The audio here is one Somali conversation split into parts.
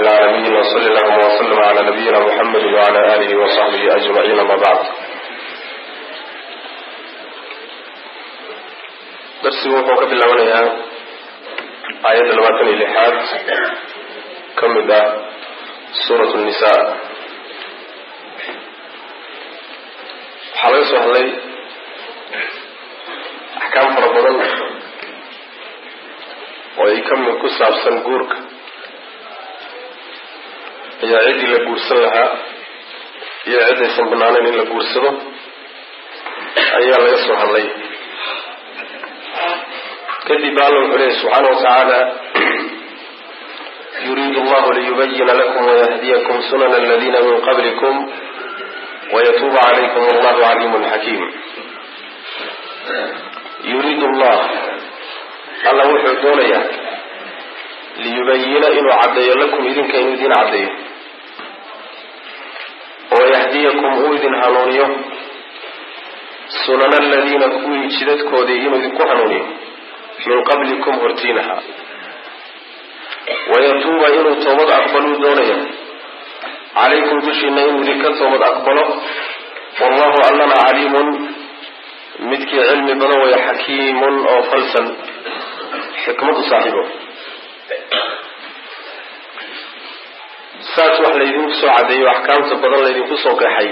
العالمين وصل اللهم وسلم على نبينا محمد وعلى آله وصحبه أجمعين أما بعد darsigu wuxuu ka bilaabanayaa aayadda labaatan iyo lixaad ka mid ah suurat nisa waxaa laga soo hadlay axkaam fara badan oo ay ka mid ku saabsan guurka iyo ciddii la guursan lahaa iyo ciddaysan banaanayn in la guursado ayaa laga soo hadlay kadib alla wuxuu leeyahy subxaana watacaala yuriidu allahu liyubayina lakum wayahdiyakum sunana aladina min qablikum wayatuuba calaykum allahu caliimun xakiim yuriidu allah alla wuxuu doonayaa liyubayina inuu caddeeyo lakum idinka inuu idin caddeeyo wayahdiyakum uu idin hanuuniyo sunana aladiina kuwii jidadkoodii inuu idinku hanuuniyo min qablikum hortiinaha wayatuuba inuu toobad aqbaluu doonaya calaykum dushiina inuu idinka toobad aqbalo wallahu allana caliimun midkii cilmi badan waya xakiimun oo falsan xikmad u saaxiibo saas wax laydinku soo caddeeyo axkaamta badan laydinku soo qeexay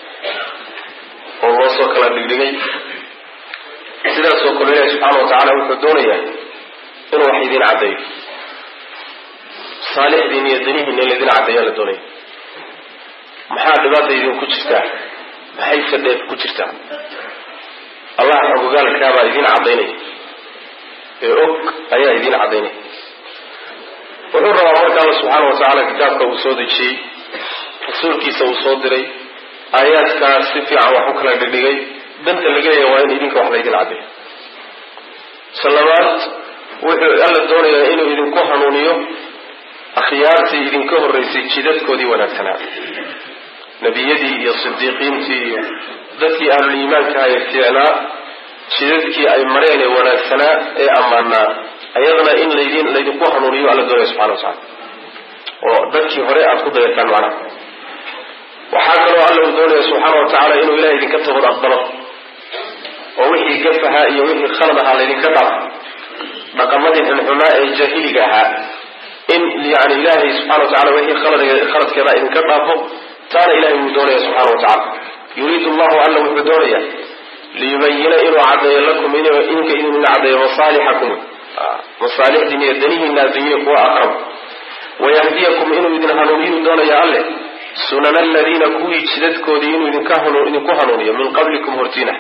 oo loo soo kala dhigdhigay sidaasoo kale ilahi subxaana wa tacaala wuxuu doonayaa inuu wax idin caddeeyo saalixdiin iyo danihiina in laydin caddeeyaa la doonaya maxaa dhibaata idinku jirtaa maxayse dheef ku jirtaa allah xogogaalkaabaa idin caddaynaya ee og ayaa idin caddaynaya wuxuu rabaa marka alla subxaana wa tacaala kitaabka uu soo dejiyey rasuulkiisa uu soo diray aayaadkaas si fiican wax u kala dhigdhigay danta laga leeya waa in idinka wax laydin caddeeyo salabaad wuxuu alla doonayaa inuu idinku hanuuniyo akhyaartii idinka horreysay jidadkoodii wanaagsanaa nebiyadii iyo sidiiqiintii iyo dadkii ahluliimaanka ee fiicnaa jidadkii ay mareen ee wanaagsanaa ee ammaanaa ayadana in laydin laydinku hanuuniyo alla doonaya subxana wa tacala oo dadkii hore aada ku dayataan macnaha waxaa kaloo alla uu doonaya subxaana wa tacaala inuu ilahay idinka toobad aqbalo oo wixii gaf ahaa iyo wixii khalad ahaa laydinka dhaafo dhaqamadii xunxunaa ee jaahiliga ahaa in yani ilaahay subxana wa tacala wixii khaladkeeda idinka dhaafo taana ilahay wuu doonaya subxana wa tacala yuriidu allahu alla wuxuu doonaya liyubayina inuu caddeeyo lakum idinka idin caddeeyo masaalixakum masaalixdiin iyo danihiina addunya kuwa aqrab wayahdiyakum inuu idin hanuuniyuu doonaya alle sunana aladiina kuwii jidadkoodii inuu idinku hanuuniyo min qablikum hortiina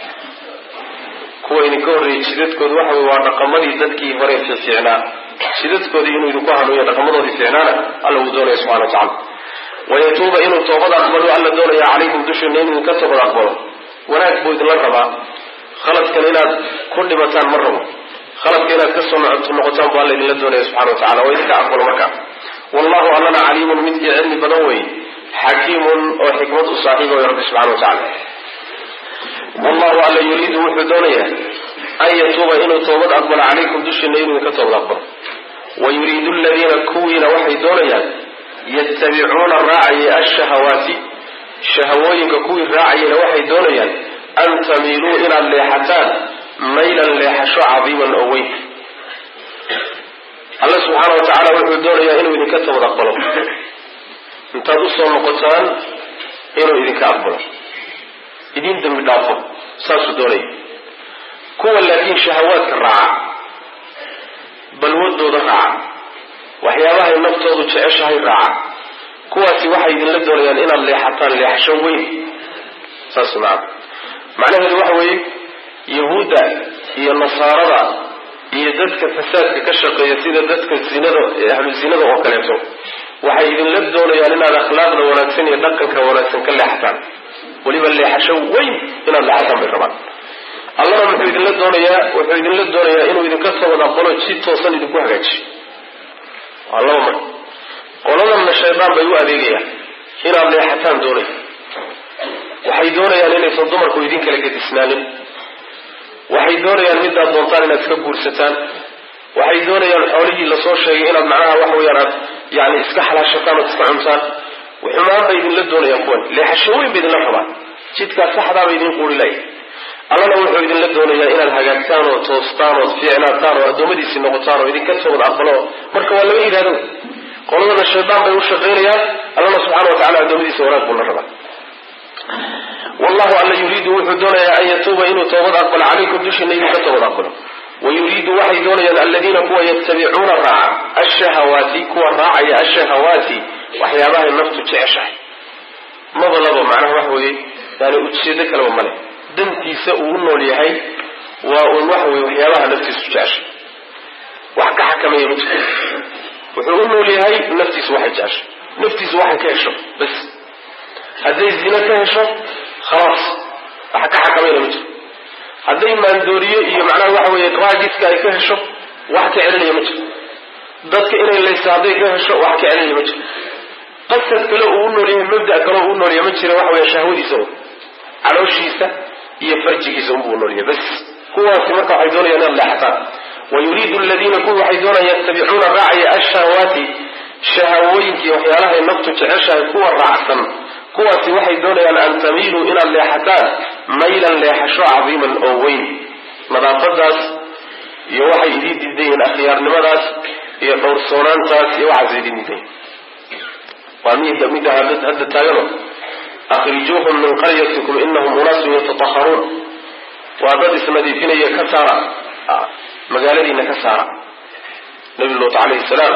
kuwa idinka horreeyey jidadkooda waxa wey waa dhaqamadii dadkii hore fiicnaa jidadkoodii inuu idinku hanuuniyo dhaqamadoodii fiicnaana alla wuu doonaya subxana wa tacala wayatuuba inuu toobad aqbalo alla doonaya calaykum dushiina inuu idinka toobad aqbalo wanaag buu idinla rabaa khaladkan inaad ku dhibataan ma rabo khaladka inaad ka soo noqotaan bu alla idinla doonaya subxana wa tacala waa idinka aqbalo markaa wallahu allana caliimun midkii cilmi badan wey xakiimun oo xikmad u saaxiiba way rabbi subxana wa tacala wallahu alla yuriidu wuxuu doonayaa an yatuuba inuu toobad aqbalo calaykum dushiina inuu idinka toobad aqbalo wa yuriidu aladiina kuwiina waxay doonayaan yattabicuuna raacaya ashahawaati shahawooyinka kuwii raacayana waxay doonayaan an tamiiluu inaad leexataan maylan leexasho cadiiman oo weyn alla subxaana wa tacaala wuxuu doonayaa inuu idinka toobad aqbalo intaad usoo noqotaan inuu idinka aqbalo idin dembi dhaafo saasuu doonaya kuwa laakiin shahawaadka raaca balwadooda raaca waxyaabahay naftoodu jeceshahay raaca kuwaasi waxay idinla doonayaan inaad leexataan leexasho weyn saas macana macnaheedu waxa weeye yahuudda iyo nasaarada iyo dadka fasaadka ka shaqeeya sida dadka zinada ahlu zinada oo kaleeto waxay idinla doonayaan inaad akhlaaqda wanaagsan iyo dhaqanka wanaagsan ka leexataan weliba leexasho weyn inaad leexataan bay rabaan allana wuxuu idinla doonayaa wuxuu idinla doonayaa inuu idinka toobad aqbalo si toosan idinku hagaajiyo waa laba mar qoladanna shaydaan bay u adeegayaan inaad leexataan doonay waxay doonayaan inaysan dumarku idin kala gedisnaanin waxay doonayaan midaad doontaan inaad iska guursataan waxay doonayaan xoolihii lasoo sheegay inaad macnaha waxa weyaan aad yani iska xalaashataan ood iska cuntaan xumaan bay idinla doonayaan kuwan leexasho weyn bay idinla rabaan jidkaa saxdaaba idin quuri lay allana wuxuu idinla doonayaa inaad hagaagtaan oo toostaan ood fiicnaataan oo addoommadiisii noqotaan oo idinka toobad aqbalo marka waa laba yidhahdo qoladana shaydaan bay u shaqaynayaan allana subxana wa tacala addoommadiisa wanaag buu la rabaa wallahu alla yuriidu wuxuu doonayaa an yatuuba inuu toobad aqbalo calaykum dushiina idinka toobad aqbalo wayuriidu waxay doonayaan aladiina kuwa yatabicuuna raaca ashahawaati kuwa raacaya ashahawaati waxyaabahay naftu jeceshahay madalaba macnaha wax weeye yani ujeedo kaleba male dantiisa uu u nool yahay waa uun waxa weye waxyaabaha naftiisu jeceshay wax ka xakameeya ma jiro wuxuu u nool yahay naftiisu waxay jeceshay naftiisu waxay ka hesho bas hadday zina ka hesho khalaas wax ka xakamayna ma jiro hadday maandooriye iyo macnaha waxa weeye raagiska ay ka hesho wax ka celinaya ma jiro dadka inay laysa hadday ka hesho wax ka celinaya ma jiro qasad kale uu u nool yahay mabda kale uu u nool yahay ma jira waxa weeye shahwadiisa un calooshiisa iyo farjigiisa unbuu u nool yahay bas kuwaasi marka waxay doonayaan inaad leexataan wayuriidu aladiina kuwa waxay doonayaan yattabicuuna raacaya ashahawaati shahawooyinkii waxyaalahay naftu jeceshahay kuwa raacsan kuwaasi waxay doonayaan an tamiiluu inaad leexataan maylan leexasho cadiiman oo weyn nadaafadaas iyo waxay idiin diidan yihiin akhyaarnimadaas iyo dhowrsoonaantaas iyo waxaas idiin diidan yihin waa mida midda hadda taagano akhrijuuhum min qaryatikum inahum unaasun yatataharuun waa dad isnadiifinaya ka saara magaaladiina ka saara nabi luut calayhi salaam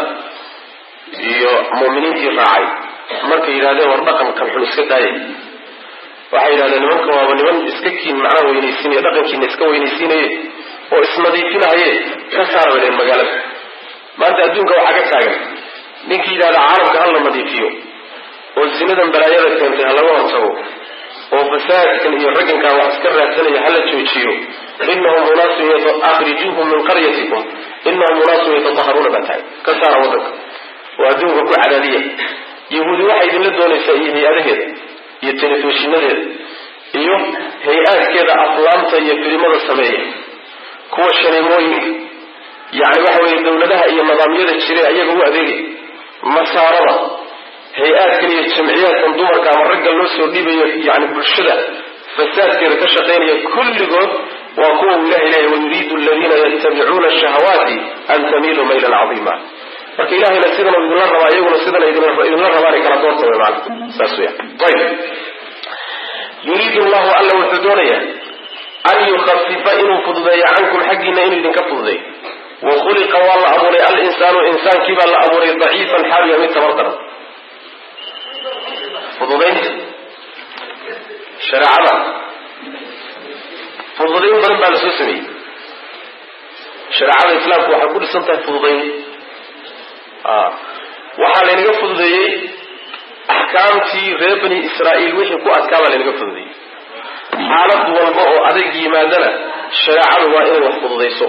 iyo mu'miniintii raacay markay yidhahdeen war dhaqankan xun iska daaya waxay yidhahdeen nimanka waaba niman iska kiin macnaha weynaysiinaya dhaqankiina iska weynaysiinaye oo isnadiifinahaye ka saara bay dhaheen magaalada maanta adduunka waxaa ka taagan ninkii yidhahda caalamka hala nadiifiyo oo zinadan balaayada keentay ha laga hortago oo fasaadkan iyo raggankan wax iska raadsanaya hala joojiyo inahum unaasun akhrijuuhum min qaryatikum inahum unaasun yatataharuuna baa tahay ka saara waddanka oo adduunka ku cadaadiya yahuudi waxay idinla doonaysaa iyo hay-adaheeda iyo telefishinadeeda iyo hay-aadkeeda aflaamta iyo filimada sameeya kuwa shaneemooyinka yani waxa weeye dawladaha iyo nidaamyada jire ayaga u adeegay nasaarada hay-aadkan iyo jamciyaadkan dumarka ama ragga loo soo dhiibayo yani bulshada fasaadkeeda ka shaqaynaya kulligood waa kuwa uu ilahay leeyahy wayuriidu aladiina yattabicuuna shahawaati an tamiiluu maylan cadiima marka ilahayna sidan idinla rabaa iyaguna sidan idinla rabaanay kala doorta way maana saas weya ayib yuriidu llahu alla wuxuu doonayaa an yukhafifa inuu fududeeyo cankum xaggiina inuu idinka fududeeyo wa khuliqa waa la abuuray alinsaanu insaankii baa la abuuray daciifan xaaliya mid tabar daran fududaynta shareecada fududayn badan baa la soo sameeyey shareecada islaamku waxay ku dhisan tahay fududayn waxaa laynaga fududeeyey axkaamtii reer bani israa'iil wixii ku adkaa baa laynaga fududeeyey xaalad walba oo adag yimaadana shareecadu waa inay wax fududayso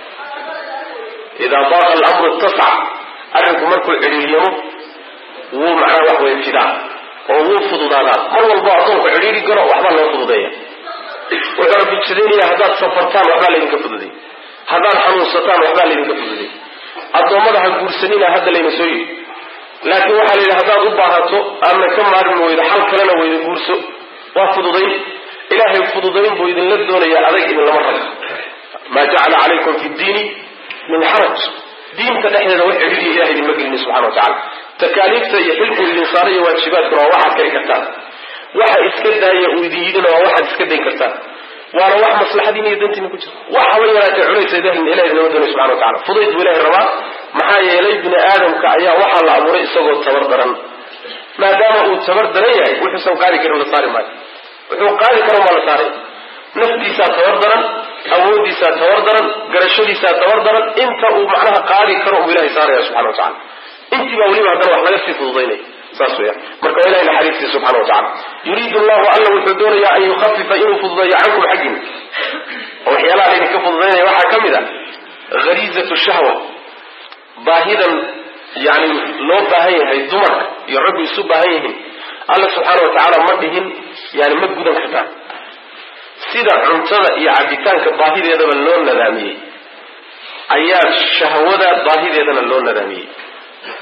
idaa daaqa alamru ittasac arrinku markuu cidhiiryamo wuu macnaha wax way fidaa oo wuu fududaadaa mar walba addoonku cidhiiri galo waxbaa loo fududeeya wuxuu rabbi jidaynaya haddaad safartaan waxbaa laydinka fududay haddaad xanuunsataan waxbaa laydinka fududay addoommada ha guursanina hadda layna soo yidhi laakiin waxaa la yidhi haddaad u baahato aadna ka maarmi weydo xal kalena weydo guurso waa fududayn ilaahay fududayn buu idinla doonayaa adag idinlama rabo maa jacala calaykum fi ddiini min xaraj diinta dhexdeeda wax cidhiiriya ilahay idinma gelini subxana wa tacala takaaliifta iyo xilku idin saaray iyo waajibaadkuna waa waxaad kari kartaan waxa iska daaya uu idin yidhina waa waxaad iska dayn kartaan waana wax maslaxadiina iyo dantiina ku jira wax haba yaraatee culaysa ilahi idinama doonay subxana wa tacala fudayd buu ilahay rabaa maxaa yeelay bini aadamka ayaa waxaa la abuuray isagoo tabar daran maadaama uu tabar daran yahay wuxuusan qaadi karin la saari maayo wuxuu qaadi karan waa la saaray naftiisaa tabar daran awoodiisaa tabar daran garashadiisaa tabar daran inta uu macnaha qaadi karo uu ilahay saaraya subxana wa tacala intii baa weliba haddana wax laga sii fududaynaya saas weya marka waa ilahay naxariistiisa subxana wa tacala yuriidu allahu alla wuxuu doonayaa an yukhafifa inuu fududeeyo cankum xaggiina oo waxyaalaha laydinka fududaynaya waxaa ka mid a hariizatu shahwa baahidan yani loo baahan yahay dumarka iyo raggu isu baahan yihiin alla subxaana wa tacaala ma dhihin yani ma gudan kartaan sida cuntada iyo cabitaanka baahideedaba loo nadaamiyey ayaa shahwada baahideedana loo nadaamiyey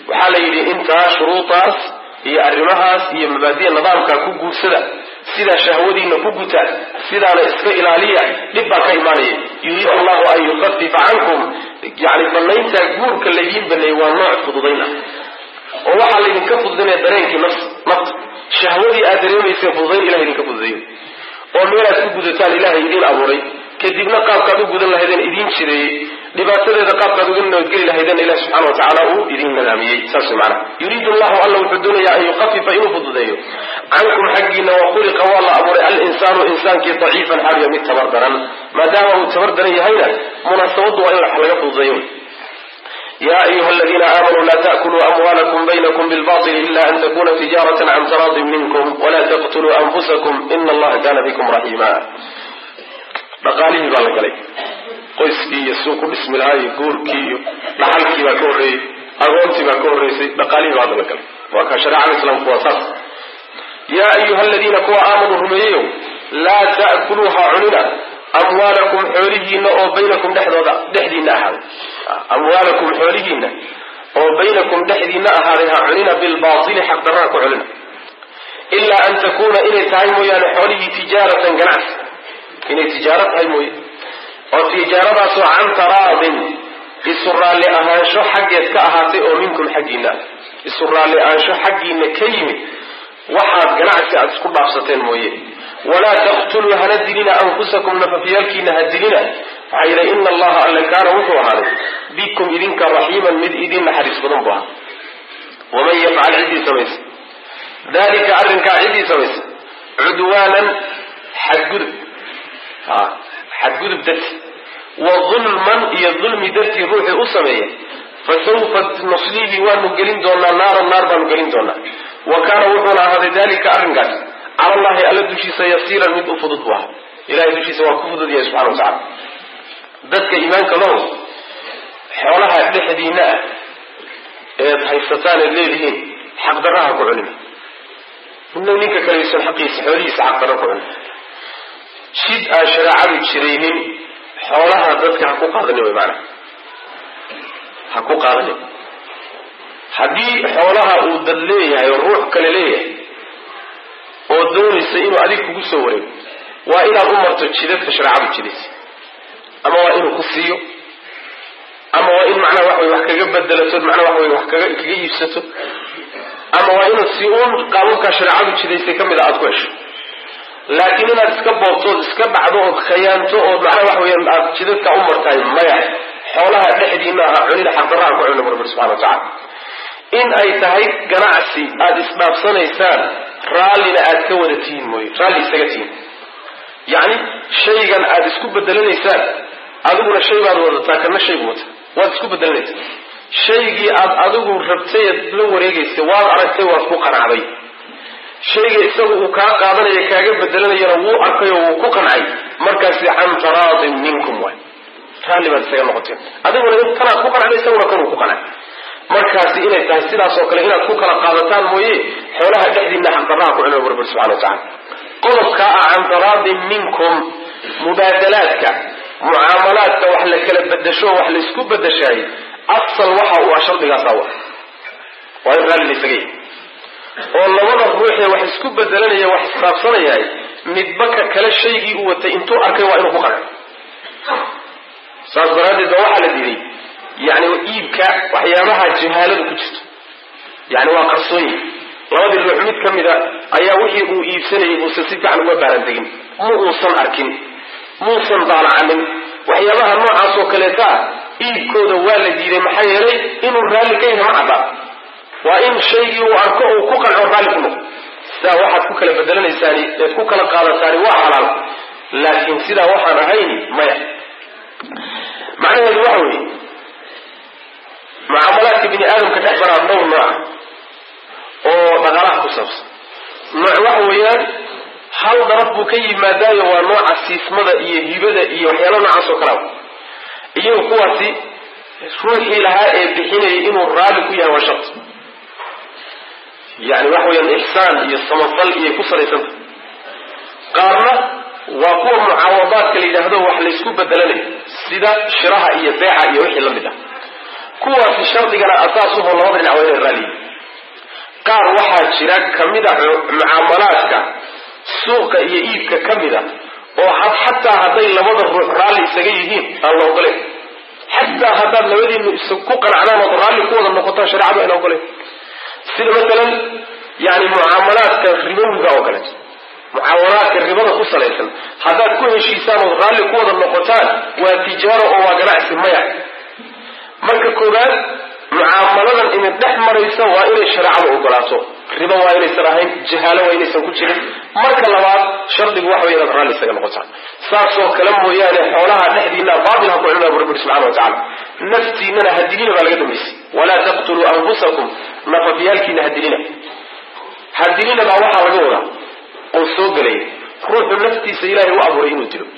waxaa la yidhi intaa shuruudaas iyo arrimahaas iyo mabaadiya nidaamkaa ku guursada sidaa shahwadiina ku guta sidaana iska ilaaliya dhib baa ka imaanaya yuriidu allahu an yukafifa cankum yani banayntaa guurka laydiin baneeyey waa nooc fududayn ah oo waxaa laydinka fududaynaya dareenkii nafs nafta shahwadii aad dareemayseen fududayn ilaha idinka fududeeyo oo meelaad ku gudataan ilahay idiin abuuray kadibna qaabkaad u gudan lahaydeen idiin jireeyey dhibaatadeeda qaabkaad uga nabadgeli lahaydeen ilahi subxana watacaala uu idiin nadaamiyey saas way macana yuriidu allahu alla wuxuu doonayaa an yukafifa inuu fududeeyo cankum xaggiina wa khuliqa waa la abuuray alinsaanu insaankii daciifan xaaliya mid tabar daran maadaama uu tabar daran yahayna munaasabadu waa in wax laga fududeeyo ya ayuha aladiina aamanuu la takuluu amwaalakum baynakum bilbaطili ila an takuna tijarata can taraadin minkum wala taqtuluu anfusakum ina allaha kana bikum raxiima dhaqaalihii baa la galay qoyskii iyo suu ku dhismi lahaa iyo guurkii iyo dhaxalkii baa ka horreeyey agoontii baa ka horreysay dhaqaalihii baa hadda la galay waa ka shareecada islaamku waa saas yaa ayuha aladiina kuwa aamanuu rumeeyeyow laa ta'kuluuha cunina amwaalakum xoolihiina oo baynakum dhexdooda dhexdiina ahaaday amwaalakum xoolihiina oo baynakum dhexdiina ahaaday ha cunina bilbaatili xaqdarraa ku cunina ilaa an takuuna inay tahay mooyaane xoolihii tijaaratan ganacsi inay tijaaro tahay mooye oo tijaaradaasoo can taraadin isu raalli ahaansho xaggeed ka ahaatay oo minkum xaggiina isu raalli ahaansho xaggiina ka yimid waxaad ganacsi aada isku dhaafsateen mooye walaa taqtuluu hana dilina anfusakum nafafyaalkiina ha dilina maxaa yidha ina allaha alle kaana wuxuu ahaaday bikum idinka raxiiman mid idin naxariis badan bu ahaa waman yafcal ciddii samaysa dalika arrinkaa ciddii samaysa cudwaanan xadgudub xadgudub darti wa dulman iyo dulmi dartii ruuxii u sameeya fasawfa nusliihi waanu gelin doonaa naaran naar baanu gelin doonaa wa kaana wuxuuna ahaaday dalika arrinkaas cala allahi alla dushiisa yasiiran mid u fudud bu aha ilahay dushiisa waa ku fudud yahay subxana wa tacala dadka iimaanka low xoolaha dhexdiina ah eed haysataan eed leedihiin xaqdarraha ku culina midna ninka kalaysan xaqiisa xoolihiisa xaqdarra ku culina jid aan shareecadu jiraynin xoolaha dadka ha ku qaadanin way maanaa ha ku qaadanin haddii xoolaha uu dad leeyahay oo ruux kale leeyahay oo doonaysa inuu adig kugu soo wareego waa inaad u marto jidadka shareecadu jidaysa ama waa inuu ku siiyo ama waa in macnaha wax way wax kaga bedelato macnaha wax way wax kaga kaga iibsato ama waa inaad si uun qaababkaa shareecadu jidaysay ka mid a aada ku hesho laakiin inaad iska boobtood iska dhacdo ood khayaanto ood macnaha wax weeyaan aad jidadka u martahay maya xoolaha dhexdiina aha cunida xaqdarraha ku cunina rabbi subxana wa tacala in ay tahay ganacsi aada isdhaafsanaysaan raallina aad ka wada tihiin mooye raalli isaga tihiin yacni shaygan aada isku bedelanaysaan adiguna shay baad wadataa kana shaygu wata waad isku bedelanaysaa shaygii aad adigu rabtay eed la wareegaysay waad aragtay waad ku qanacday shayga isagu uu kaa qaadanaya kaaga bedelanayana wuu arkay oo wuu ku qancay markaasi can taraadin minkum waay raalli baad isaga noqoteen adiguna intanaad ku qancday isaguna kanuu ku qancay markaasi inay tahay sidaas oo kale inaad ku kala qaadataan mooye xoolaha dhexdiina xaqdarraha ku cunay rabbi subxana wa tacala qodobkaa ah can taraadin minkum mubaadalaadka mucaamalaadka wax la kala bedasho wax la isku bedeshaay asal waxa uu ah shardigaasaa wa waa in raalli laysaga yahy oo labada ruuxee wax isku bedelanaya wax isqaabsanayahay midba ka kale shaygii uu watay intuu arkay waa inuu ku qanco saas daraaddeed ba waxaa la diiday yani iibka waxyaabaha jahaaladu ku jirto yani waa qarsoonyi labadii ruux mid ka mida ayaa wixii uu iibsanayay uusan si fiican uga baarantegin ma uusan arkin muusan daalacanin waxyaabaha noocaas oo kaleeta ah iibkooda waa la diiday maxaa yeelay inuu raalli ka yahay ma cadda waa in shaygii uu arko uu ku qanco raalli ku noqo sidaa waxaad ku kala bedelanaysaani eed ku kala qaadataani waa xalaal laakiin sidaa waxaan ahayn maya macnaheedu waxa weeye mucaamalaadka bini aadamka dhex baraa dhowr nooca oo dhaqaalaha ku saabsan nooc waxa weeyaan hal daraf buu ka yimaadaayo waa nooca siismada iyo hibada iyo waxyaala noocaas oo kalea iyagu kuwaasi ruuxii lahaa ee bixinayay inuu raalli ku yahay waa shart yani waxa weyaan ixsaan iyo samafal iyay ku salaysanta qaarna waa kuwa mucaawadaadka la yidhaahdo wax laysku bedelanayo sida shiraha iyo beeca iyo wixii la mid ah kuwaasi shardigana asaasuho labada dhinac waa inay raaliyi qaar waxaa jira kamida mucaamalaadka suuqa iyo iibka ka mida oo xataa hadday labada ruux raalli isaga yihiin aan la ogoleyn xataa haddaad labadiinu is ku qanacdaan ood raalli ku wada noqotaan shareecadu ayna ogoleyn sida masalan yani mucaamalaadka ribowiga oo kaleeto mucaamalaadka ribada ku salaysan haddaad ku heshiisaan ood raalli ku wada noqotaan waa tijaaro oo waa ganacsi maya marka koowaad mucaamaladan idin dhex maraysa waa inay shareecadu ogolaato ribo waa inaysan ahayn jahaalo waa inaysan ku jirin marka labaad shardigu waxa wey inaad raalli isaga noqotaan saasoo kale mooyaane xoolaha dhexdiina baatil ha ku cunaa bu rabbi subxana wa tacala naftiinana hadilina baa laga dambaysay walaa taqtuluu anfusakum nafafyaalkiina hadilina hadilina baa waxaa laga wadaa oo soo gelaya ruuxu naftiisa ilaahay u abuuray inuu dilo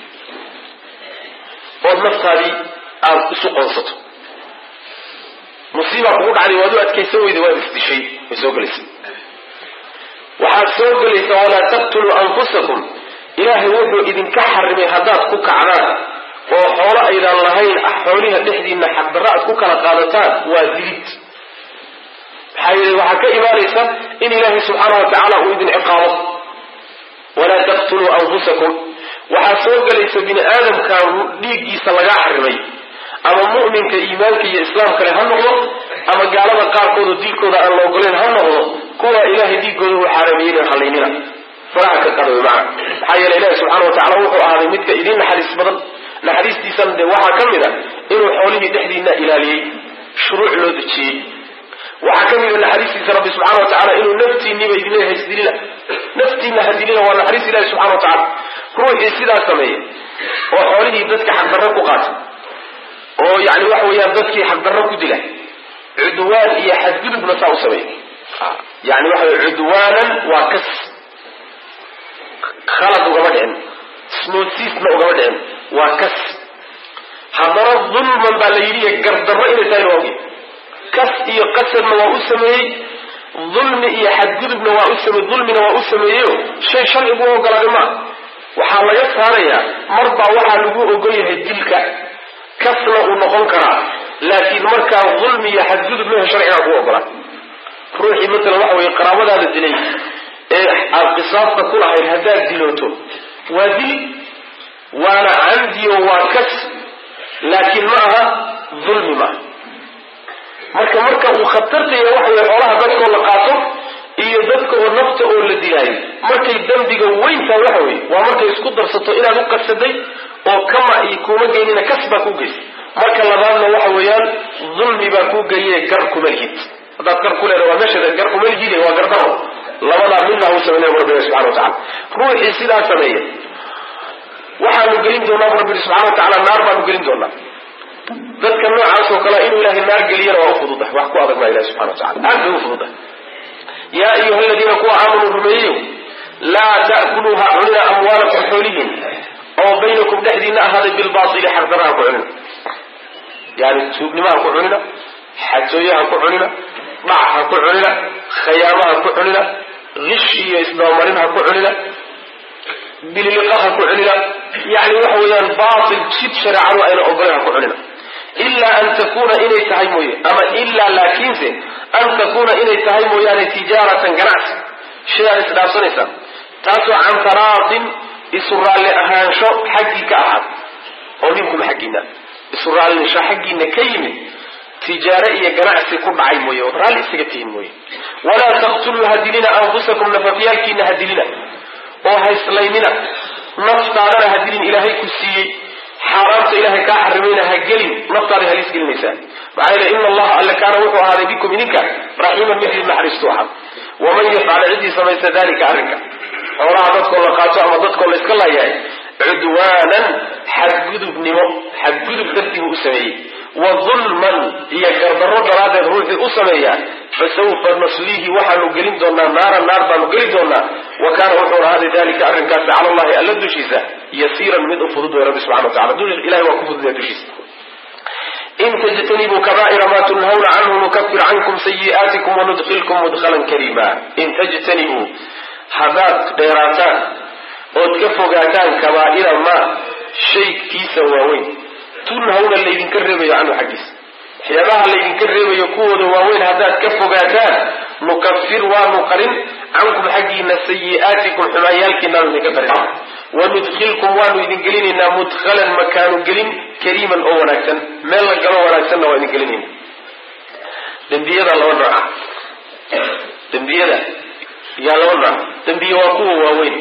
ood naftaadii aad isu qoonsato musiibaa kugu dhacday waad u adkaysan weyda waad isdishay way soo gelaysa waxaad soo gelaysa walaa taqtuluu anfusakum ilaahay wuxuu idinka xarimay haddaad ku kacdaan oo xoolo aydaan lahayn xooliha dhexdiina xaqdarra aad ku kala qaadataan waa dilid maxaa yeele waxaa ka imaanaysa in ilaahay subxaana wa tacaala uu idin ciqaabo walaa taqtuluu anfusakum waxaa soo gelaysa bini aadamka dhiiggiisa lagaa xarimay ama mu'minka iimaanka iyo islaamkale ha noqdo ama gaalada qaarkooda diilkooda aan la ogoleyn ha noqdo kuwa ilahay diigooda uu xaarameeyey halaynina faraha ka qada wy maana maxaa yeele ilahi subxana wa tacala wuxuu ahaaday midka idiin naxariis badan naxariistiisana dee waxaa ka mid a inuu xoolihii dhexdiina ilaaliyey shuruuc loo dejiyey waxaa ka mid a naxariistiisa rabbi subxana wa tacala inuu naftiiniba idin leeyahay isdilina naftiina hadilina waa naxariis ilahi subxana wa tacala ruuxii sidaa sameeya oo xoolihii dadka xaqdarro ku qaatay oo yani waxa weeyaan dadkii xaqdarro ku dila cudwaan iyo xadgudubna saa u sameeya yani waxa wey cudwaanan waa kas khalad ugama dhicin smoosiisna ugama dhicin waa kas haddana dulman baa la yidhi gardarro inay tahayna waa ogy kas iyo qasadna waa u sameeyey dulmi iyo xadgudubna waa u sameey dulmina waa u sameeyeyo shay sharcigu u ogolaaday maa waxaa laga saarayaa marbaa waxaa lagu ogol yahay dilka kasna uu noqon karaa laakiin markaa dulmi iyo xadgudub mehe sharcigaa ku ogolaa ruuxii matalan waxa weye qaraabadaada dilay ee aad qisaasta ku lahayd haddaad dilooto waa dil waana camdiyo waa kas laakiin ma aha dulmi maaha marka marka uu khatartaya waxa weye xoolaha dadkoo la qaato iyo dadka oo nafta oo la dilaayo markay dembiga weyntaa waxa weye waa markay isku darsato inaad u qasaday oo kama iyo kuuma geynina kas baa ku geysay marka labaadna waxa weeyaan dulmi baa kuu geeye gar kuma lihid haddaad gar ku leeda waa meesha gar kuma lihid waa gardaro labadaa midna u sameynaya bu rabbi subxana wa tacala ruuxii sidaa sameeya waxaanu gelin doonaa bu rabbi subxana wa tacala naar baanu gelin doonaa dadka noocaas oo kale inuu ilahay naar geliyana waa u fududahay wax ku adag maa ilahi subxana wa tacala aad bay u fududahay yaa ayuha aladiina kuwa aamanuu rumeeyeyo laa ta'kuluuha cunina amwaalakum xoolihiin oo baynakum dhexdiina ahaaday bilbaili xaqdara ha ku cunina yani tuugnimaha ku cunina xatooye ha ku cunina dhac ha ku cunina khayaamo ha ku cunina gish iyo isdabamarin ha ku cunina bililiqa ha ku cunina yani waxa weeyaan baatil jid shareecadu ayna ogolen ha ku cunina ilaa an takuna inay tahay mooye ama ilaa laakiinse an takuna inay tahay mooyaane tijaaratan ganacsi shidaad isdhaafsanaysaan taasoo can taraadin isu raalli ahaansho xaggii ka ahaad oo ninkuma xaggiina isu raallisho xaggiina ka yimid tijaare iyo ganacsi ku dhacay mooye ood raalli isaga tihin mooye walaa taqtuluu hadilina anfusakum nafafyaalkiina hadilina oo hayslaynina naftaadana hadilin ilaahay ku siiyey xaaraamta ilahay kaa xarimayna ha gelin naftaada halis gelinaysaa maxaa yeele ina allaha alle kaana wuxuu ahaaday bikum idinka raxiiman mid idin naxariistu ahaa waman yafcala ciddii samaysta dalika arrinka xoolaha dadkoo la qaato ama dadkoo la iska laayahay cudwaanan xadgudubnimo xadgudub dartii buu u sameeyey wa dulman iyo gardarro daraaddeed ruuxii u sameeyaa fasawfa nasliihi waxaanu gelin doonaa naara naar baanu geli doonaa wa kaana wuxuu ahaaday dalika arrinkaasi cala allahi alla dushiisa yasiiran mid u fudud way rabbi subxana wa tacala ilahay waa ku fududaya dushiisa in tajtanibuu kabaa'ira ma tunhawna canhu nukafir cankum sayi'aatikum wanudkilkum mudkhalan kariima in tajtanibuu haddaad dheeraataan ood ka fogaataan kabaa'ira maa shaykiisa waaweyn tunhawna laydinka reebayo canhu xaggiisa waxyaabaha laydinka reebayo kuwooda waaweyn haddaad ka fogaataan nukafir waanu qarin cankum xaggiina sayi'aatikum xumaanyaalkiinaanu idinka qarin wanudkhilkum waanu idin gelinaynaa mudkhalan makaanu gelin kariiman oo wanaagsan meel la galo wanaagsanna waa idin gelinayna dembiyada laba nooca dembiyada yaa laba nooc dembiye waa kuwa waaweyn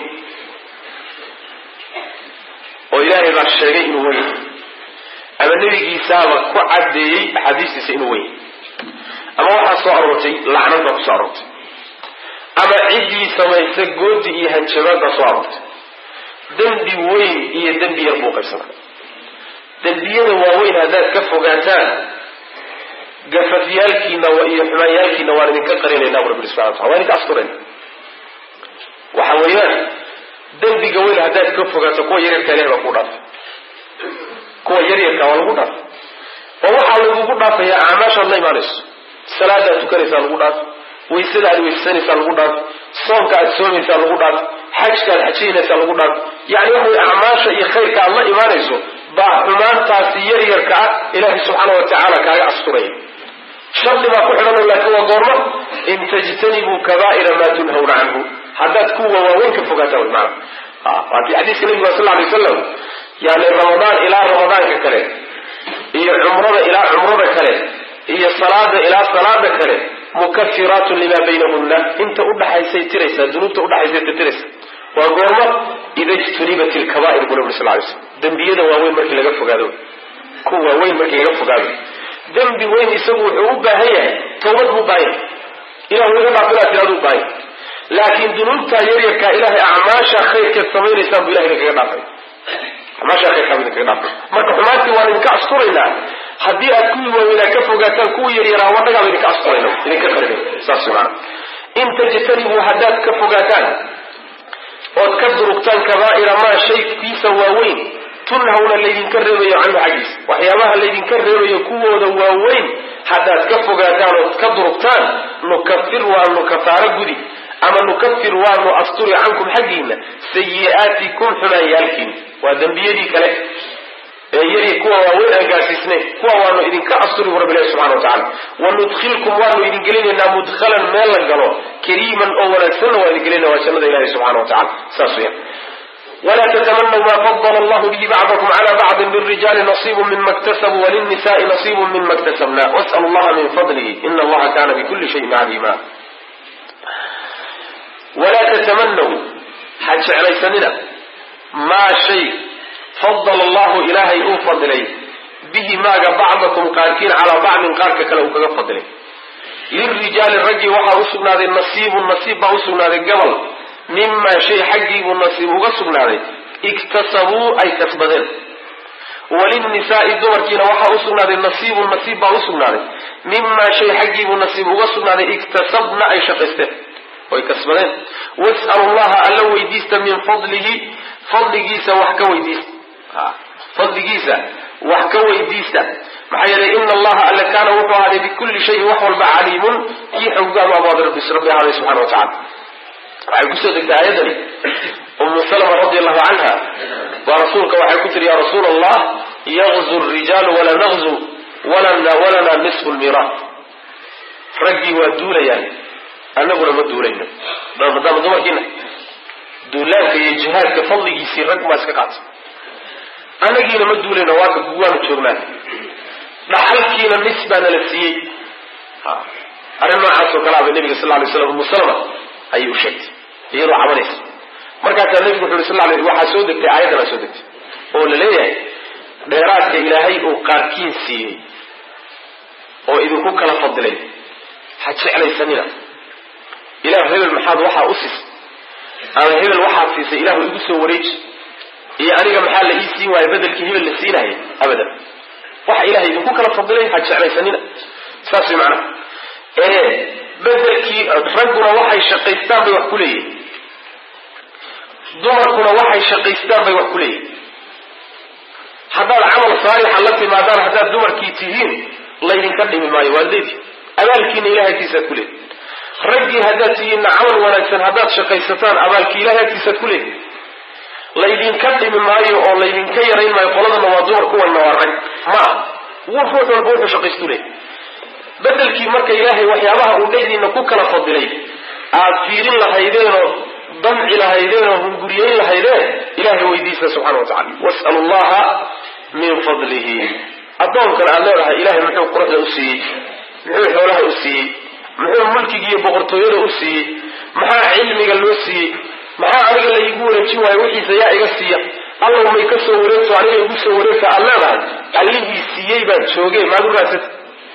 oo ilaahay baa sheegay inuu weyn ama nebigiisaaba ku caddeeyey axaadiistiisa inuu weyn ama waxaa soo aroortay lacnad baa ku soo aroortay ama ciddii samaysa goodi iyo hanjabaad baa soo aroortay dembi weyn iyo dembi yar buu qaybsanaa dembiyada waaweyn haddaad ka fogaataan gafafyaalkiina iyo xumaanyaalkiina waan idinka qarinaynaa bu rabbi subxana watala waan idinka asturayna waxa weeyaan dembiga weyn haddaad ka fogaato kuwa yaryarka ilahay baa ku dhaafay kuwa yaryarka waa lagu dhaafay oo waxaa lagugu dhaafayaa acmaashaad la imaanayso salaadaad tukanaysaa lagu dhaafay waysada aad weysanaysaa lagu dhaafay soomka aad soomaysaa lagu dhaafay xajka aad xajaynaysaa lagu dhaafay yani waxa wey acmaasha iyo khayrka aad la imaanayso baa xumaantaasi yaryarka ah ilaahay subxaana wa tacaala kaaga asturaya shardi baa ku xidhanoo laakiin waa goormo in tajtanibuu kabaa'ira maa tunhawna canhu haddaad kuwa waaweyn ka fogaataa wy maana waakii xadiiska nabiga sal alay wasalam yani ramadaan ilaa ramadaanka kale iyo cumrada ilaa cumrada kale iyo salaada ilaa salaada kale mukafiraatun limaa baynahunna inta udhaxaysay tiraysaa dunuubta udhaxaysay tirtiraysa waa goormo ida ijtunibat ilkabaa'ir bu nabi sal lay slam dembiyada waaweyn markii laga fogaado kuwa waaweyn markii laga fogaado dembi weyn isagu wuxuu u baahan yahay tawbad buu baahan yahay ilah iga dhaaf inaad tiraadu u baahan yahay laakiin dunuubtaa yaryarkaa ilaahay acmaasha khayrkeed samaynaysaan buu ilahay idinkaga dhaafay acmaasha khayrkaa buu idinkaga dhaafay marka xumaantii waan idinka asturaynaa haddii aad kuwii waaweynaa ka fogaataan kuwii yaryaraa wanagaaba idinka asturayna idinka qarinay saas maana in tajtanibuu haddaad ka fogaataan ood ka durugtaan kabaa'ira maa shaykiisa waaweyn tunhawna laydinka reebayo canhu xaggiisa waxyaabaha laydinka reebayo kuwooda waaweyn haddaad ka fogaataan ood ka durugtaan nukafir waanu kafaaro gudi ama nukafir waanu asturi cankum xaggiina sayi'aatikum xumaanyaalkiina waa dembiyadii kale ee yari kuwa waaweyn aan gaadsiisnayn kuwa waanu idinka asturi bu rabbi ilahi subxana wa tacala wanudkhilkum waanu idin gelinaynaa mudkhalan meel la galo kariiman oo wanaagsanna waa idin gelinayna waa jannada ilahi subxana wa tacala saas weya wla ttamanaw ma fadl allah bihi bacdakum cla bacdi lirijaali nasibu mima ktasabuu walilnisa'i nasibu mima ktasabna was'l allaha min fadlihi ina allaha kana bikuli shayin calima walaa tatamanaw ha jeclaysanina maa shay fadala allahu ilaahay uu fadilay bihi maaga bacdakum qaarkiin calaa bacdin qaarka kale uu kaga fadilay lirijaali raggii waxaa usugnaaday nasiibun nasiib baa usugnaaday gabal mimaa shay xaggiibuu nasiib uga sugnaaday iktasabuu ay kasbadeen walinnisaai dumarkiina waxaa usugnaaday nasiibun nasiib baa usugnaaday mimaa shay xaggiibuu nasiib uga sugnaaday iktasabna ay shaqaysteen oy kasbadeen was'alu llaha alla weydiista min fadlihi fadligiisa wax ka weydiista fadligiisa wax ka weydiista maxaa yeelay ina allaha alle kaana wuxuu ahaaday bikulli shayin wax walba caliimun kii xoggaanu abaada rabbi ahaaday subxana wa tacala waxay kusoo degtay aayadani umu salama radi allahu canha baa rasuulka waxay ku tiri ya rasuul allah yaqzu rijaalu walaa naqzu walana nisfu lmiraat raggii waa duulayaan annaguna ma duulayno maadaama dumarkiina duulaanka iyo jihaadka fadligiisii rag maa iska qaata annagiina ma duulayno waaka waanu joognaa dhaxalkiina nis baa nala siiyey arrin noocaas oo kalea bay nabiga sal lay slam umu salama ayay u sheegtay iyadoo cabanaysa markaasaa nebigu wuxu uri sal lay waxaa soo degtay aayaddan aa soo degtay oo la leeyahay dheeraadka ilaahay uu qaarkiin siiyey oo idinku kala fadilay ha jeclaysanina ilah hebel maxaad waxaa u siisay ama hebel waxaad siisay ilahu igu soo wareeji iyo aniga maxaa la ii siin waaya bedelkii hebel la siinaya abadan waxa ilahay idinku kala fadilay ha jeclaysanina saas way macnaha ee bedelkii ragguna waxay shaqaystaan bay wax ku leeyihin dumarkuna waxay shaqaystaan bay wax ku leeyihin haddaad camal saalixa la timaadaan haddaad dumarkii tihiin laydinka dhimi maayo waad leedi abaalkiina ilahay agtiisaad ku leedi raggii haddaad tihiinna camal wanaagsan haddaad shaqaysataan abaalkii ilahay agtiisaad ku leedi laydinka dhimi maayo oo laydinka yarayn maayo qoladana waa dumar kuwanna waa rag ma ah ruux walba wuxuu shaqaystu leey bedelkii marka ilaahay waxyaabaha uu dhexdiina ku kala fadilay aad fiirin lahaydeenoo damci lahaydeen oo hunguriyeyn lahaydeen ilahay weydiista subxana wa tacala was'alu llaha min fadlihi addoonkan aad leedahay ilahay muxuu quruxda u siiyey muxuu xoolaha u siiyey muxuu mulkiga iyo boqortooyada u siiyey maxaa cilmiga loo siiyey maxaa aniga la iigu wareejin waayo wixiisa yaa iga siiya allow may ka soo wareegto aniga igu soo wareegta aad leedahay allihii siiyey baad joogee maad u raadsata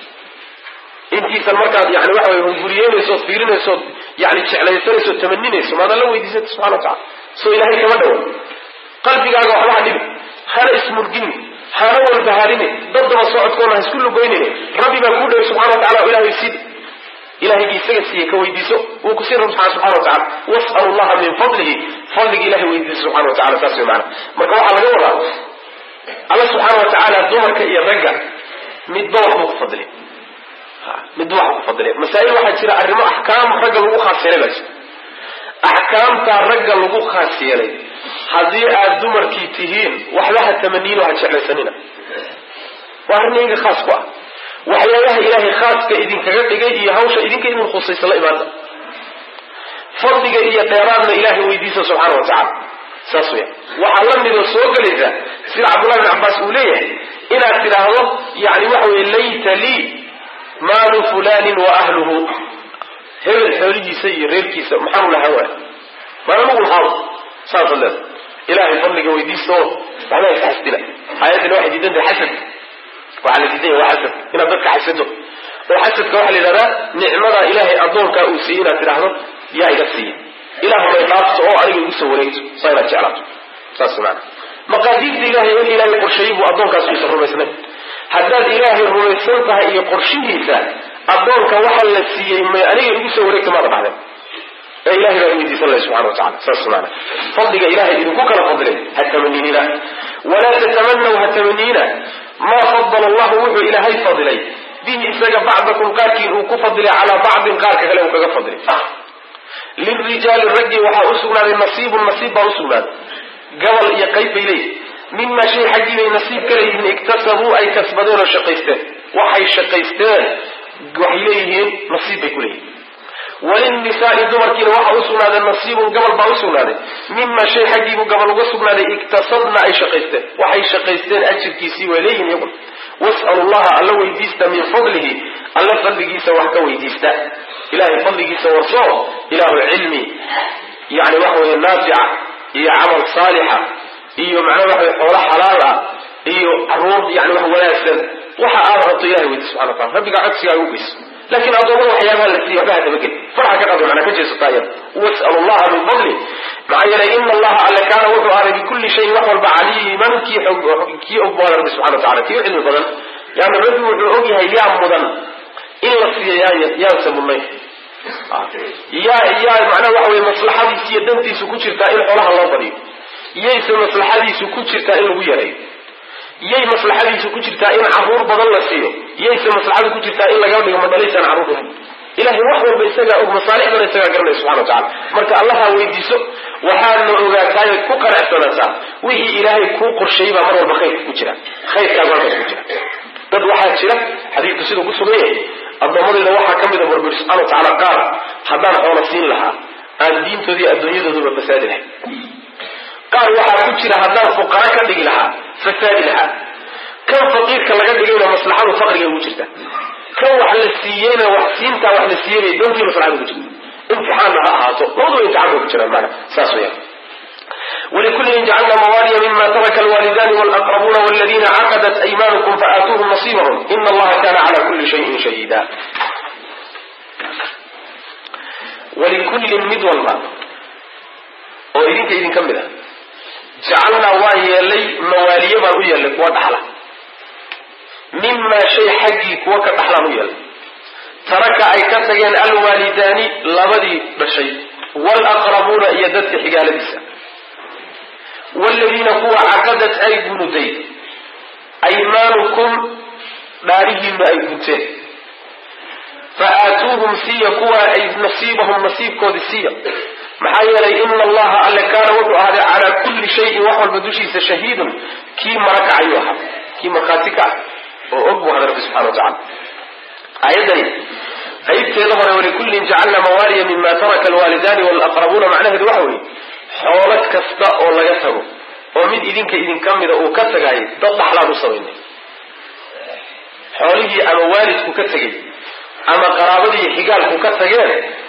intiisan markaad yani waxa way hunguriyeynaysood fiirinaysood yani jeclaysanaysood tamaninayso maad alla weydiisata subxana wa tacala soo ilahay kama dhawo qalbigaaga waxba ha dhibi hana ismurgini hana walbaharini daddaba socodkoona ha isku lugoynini rabbi baa kuu dhaway subxana wa tacala o ilahay sid ilahaygi isaga siiye ka weydiiso wuu ku siin rab subxana wa tacala was'alu llaha min fadlihi fadliga ilahay weydiiso subxana wa tacala saas way maana marka waxaa laga wadaa alla subxaana wa tacaala dumarka iyo ragga midba waxbuu ku fadli midba waxbuu ku fadliya masaa'il waxaa jira arrimo axkaam ragga lagu khaas yeelay baa jira axkaamtaa ragga lagu khaas yeelay haddii aad dumarkii tihiin waxba ha tamaniino ha jeclaysanina waa arrin idinka khaas ku ah waxyaabaha ilaahay khaaska idinkaga dhigay iyo hawsha idinka idin khusaysa la imaanta fadliga iyo dheeraadna ilaahay weydiisa subxaana wa tacala saas weya waxaa la midoo soo gelaysa sida cabdullahi bin cabbaas uu leeyahay inaad tidhaahdo yani waxa weye layta lii maalu fulanin wa ahluhu hebel xoolihiisa iyo reerkiisa maxaanu lahaa waay maan anugu lahaado saasaad leeda ilahay fadliga weydiista oo waxba iska xasdina aayaddina waxay diidan tahay xasad waxaa la diidan yahay waa xasad inaad dadka xasado oo xasadka waxaa la yidhahdaa nicmadaa ilaahay addoonkaa uu siiyey inaad tidhaahdo yaa iga siiya ilaah may dhaafto oo aniga igu soo wareegto saa inaad jeclaato saas maana maqaadiirta ilahay in ilaahay qorsheeyey buu addoonkaas uusan rumaysnayn haddaad ilaahay rumaysan tahay iyo qorshihiisa addoonka waxa la siiyey may aniga igu soo wareegto maada dhahdeen ee ilahay baa weydiisan lahay subxana wa tacala saas maana fadliga ilahay idinku kala fadlay ha tamaniniina walaa tatamanaw ha tamaniina maa fadala allahu wuxuu ilaahay fadilay bihi isaga bacdakum qaarkiin uu ku fadilay calaa bacdin qaarka kale uu kaga fadilay lirijaali raggii waxaa u sugnaaday nasiibun nasiib baa usugnaaday gabal iyo qayb bay leeyihin mima shay xaggii bay nasiib ka leeyihiin iktasabuu ay kasbadeen oo shaqaysteen waxay shaqaysteen waxay leeyihiin nasiib bay ku leeyihin walilnisaai dumarkiina waxaa usugnaaday nasiibun gabal baa usugnaaday mima shay xaggiibuu gabal uga sugnaaday iktasabna ay shaqaysteen waxay shaqaysteen ajirkiisii way leeyihin iyagun was'alu llaha alla weydiista min fadlihi alla fadligiisa wax ka weydiista ilahay fadligiisa warso ilahu cilmi yani waxa weye naafica iyo camal saalixa iyo macnaha waxa weye xoolo xalaal ah iyo caruur yani wax wanaagsan waxa aad rabto ilahay weydiis subxana wa tacala rabbigaa codsigaa ugu geyso laakiin addoommada waxyaabaha la siiya waxba hadabagel farxa ka qado manaa ka jeesataa iyada was'alu llaha min fadli maxaa yeelay ina allaha alle kaana wuxuu ahday bikulli shayin wax walba caliiman kii kii og booda rabbi subxana wa tacala kii u cilmi badan yaani rabbi wuxuu og yahay yaa mudan in la siiya yaa yaanse mudnay yaa yaa macnaha waxa weye maslaxadiisu iyo dantiisu ku jirtaa in xoolaha loo badiyo yayse maslaxadiisu ku jirtaa in lagu yareeyo yay maslaxadiisu ku jirtaa in caruur badan la siiyo yayse maslaxadu ku jirtaa in laga dhigo madhalaysaan caruur badan ilahay wax walba isagaa og masaalixdana isagaa garanaya subxana wa tacala marka allaha weydiiso waxaadna ogaataay ku qanacsanaataa wixii ilaahay kuu qorsheeyey baa mar walba khayrka ku jira khayrkaa markaas ku jira dad waxaa jira xadiidku siduu ku sugan yahay addoommadayda waxaa ka mida burburi subxana wa tacaala qaar haddaan xoola siin lahaa aan diintoodii adduunyadooduba fasaadi lahay qaar waxaa ku jira haddaan fuqara ka dhigi lahaa fasaadi lahaa kan faqiirka laga dhigayna maslaxadu faqriga ugu jirta kan wax la siiyeyna wax siintaa wax la siiyeyna doontii maslaxada ugu jirta imtixaanna ha ahaato labaduba imtixaan bay ku jiraan maana saas weyaan ولكل جعلنا موالي مما ترك الوالدان والأقربون والذين عقدت أيمانكم فآتوهم نصيبهم إن الله كان على كل شيء شهيدا ولكل مد والله وإذنك إذن كملا جعلنا واهي لي موالي ما هي لك ودحلا مما شيء حقي كوك دحلا هي ترك أي كتغين الوالدان لبدي بشيء والأقربون يدت حقال بسا والذين كوا عقدت أي بنودي أيمانكم دارهم أي بنتين فآتوهم سيا كوا أي نصيبهم نصيب كود سيا محايا إن الله ألا كان وضع هذا على كل شيء وحول بدوشي شهيد كي مرك أيها كي مخاتك oo og buu hada rabbi subxana wa tacala aayaddani qaybteeda hore walikullin jacalna mawaaliya mima taraka alwaalidaani walaqrabuuna macnaheedu waxa weeye xoolo kasta oo laga tago oo mid idinka idinka mida uu ka tagaayay dad dhaxlaan u samaynay xoolihii ama waalidku ka tegay ama qaraabadii xigaalku ka tageen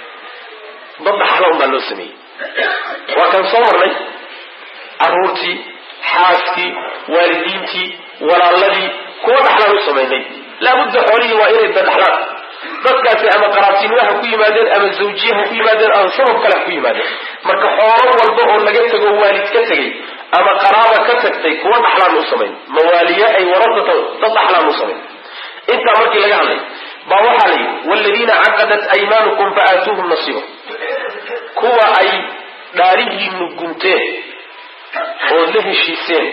dad dhaxla un baa loo sameeyey waa kan soo marnay caruurtii xaaskii waalidiintii walaaladii kuwa dhaxlaan u samaynay laabudda xoolihii waa inay dadhaxlaan dadkaasi ama qaraabtinimo ha ku yimaadeen ama zawjiye ha ku yimaadeen ama sabab kale ha ku yimaadeen marka xoolo walba oo laga tego waalid ka tegay ama qaraaba ka tagtay kuwa dhaxlaan u samayn mawaaliye ay warasata dad dhaxlaan u samayn intaa markii laga hadlay baa waxaa la yidhi waaladiina caqadat aymaanukum fa aatuuhum nasiiba kuwa ay dhaarihiinu gunteen ood la heshiiseen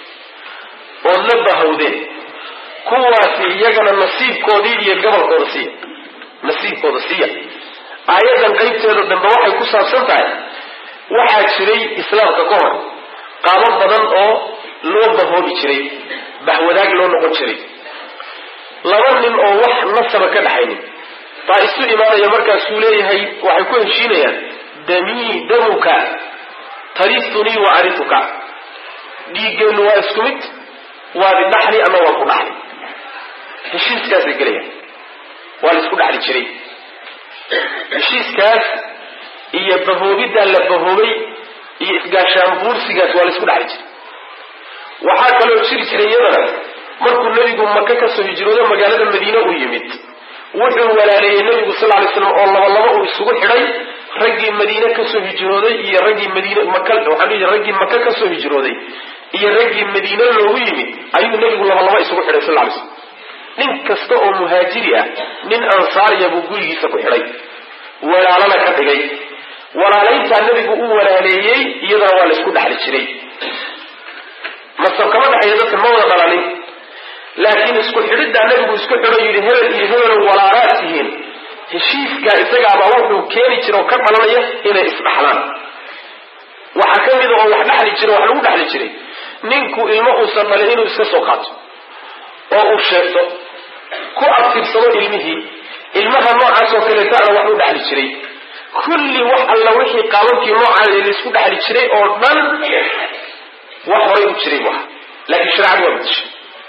ood la bahawdeen kuwaasi iyagana nasiibkoodii iyo gobolkooda siiya nasiibkooda siiya aayaddan qaybteeda dambe waxay ku saabsan tahay waxaa jiray islaamka ka hor qaabo badan oo loo bahoobi jiray bahwadaag loo noqon jiray laba nin oo wax nasaba ka dhaxaynin baa isu imaanaya markaasuu leeyahay waxay ku heshiinayaan damii damuka tarisunii wa arituka dhiiggeennu waa isku mid waad idhaxli ama waan ku dhaxli heshiiskaasay gelayaan waa la isku dhaxli jiray heshiiskaas iyo bahoobiddaa la bahoobay iyo isgaashaan buursigaas waa la isku dhaxli jiray waxaa kaloo jiri jiray iyadana markuu nebigu maka kasoo hijroodo magaalada madiine uu yimid wuxuu walaaleeyey nebigu sal lay slam oo laba laba uu isugu xidhay raggii madiine kasoo hijrooday iyo raggii madiine maka waxaan dhihi raggii maka kasoo hijrooday iyo raggii madiine loogu yimid ayuu nebigu laba laba isugu xidhay sal lay slam nin kasta oo muhaajiri ah nin ansaariya buu gurigiisa ku xidhay walaalana ka dhigay walaalayntaa nebigu u walaaleeyey iyadana waa la isku dhaxli jiray masab kama dhexeeya dadka ma wada dhalanin laakiin isku xidhiddaa nebigu isku xidho yidhi hebel iyo hebelo walaalaad tihiin heshiiskaa isagaabaa wuxuu keeni jira oo ka dhalanaya inay isdhaxlaan waxaa ka mida oo wax dhexli jira wax lagu dhexli jiray ninku ilmo uusan dhalin inuu iska soo qaato oo uu sheegto ku abtirsado ilmihii ilmaha noocaas oo kaleetaana wax u dhexli jiray kulli wax alla wixii qaababkii noocaa laysku dhexli jiray oo dhan wax horay u jiray wax laakiin shareecadu waa bedeshay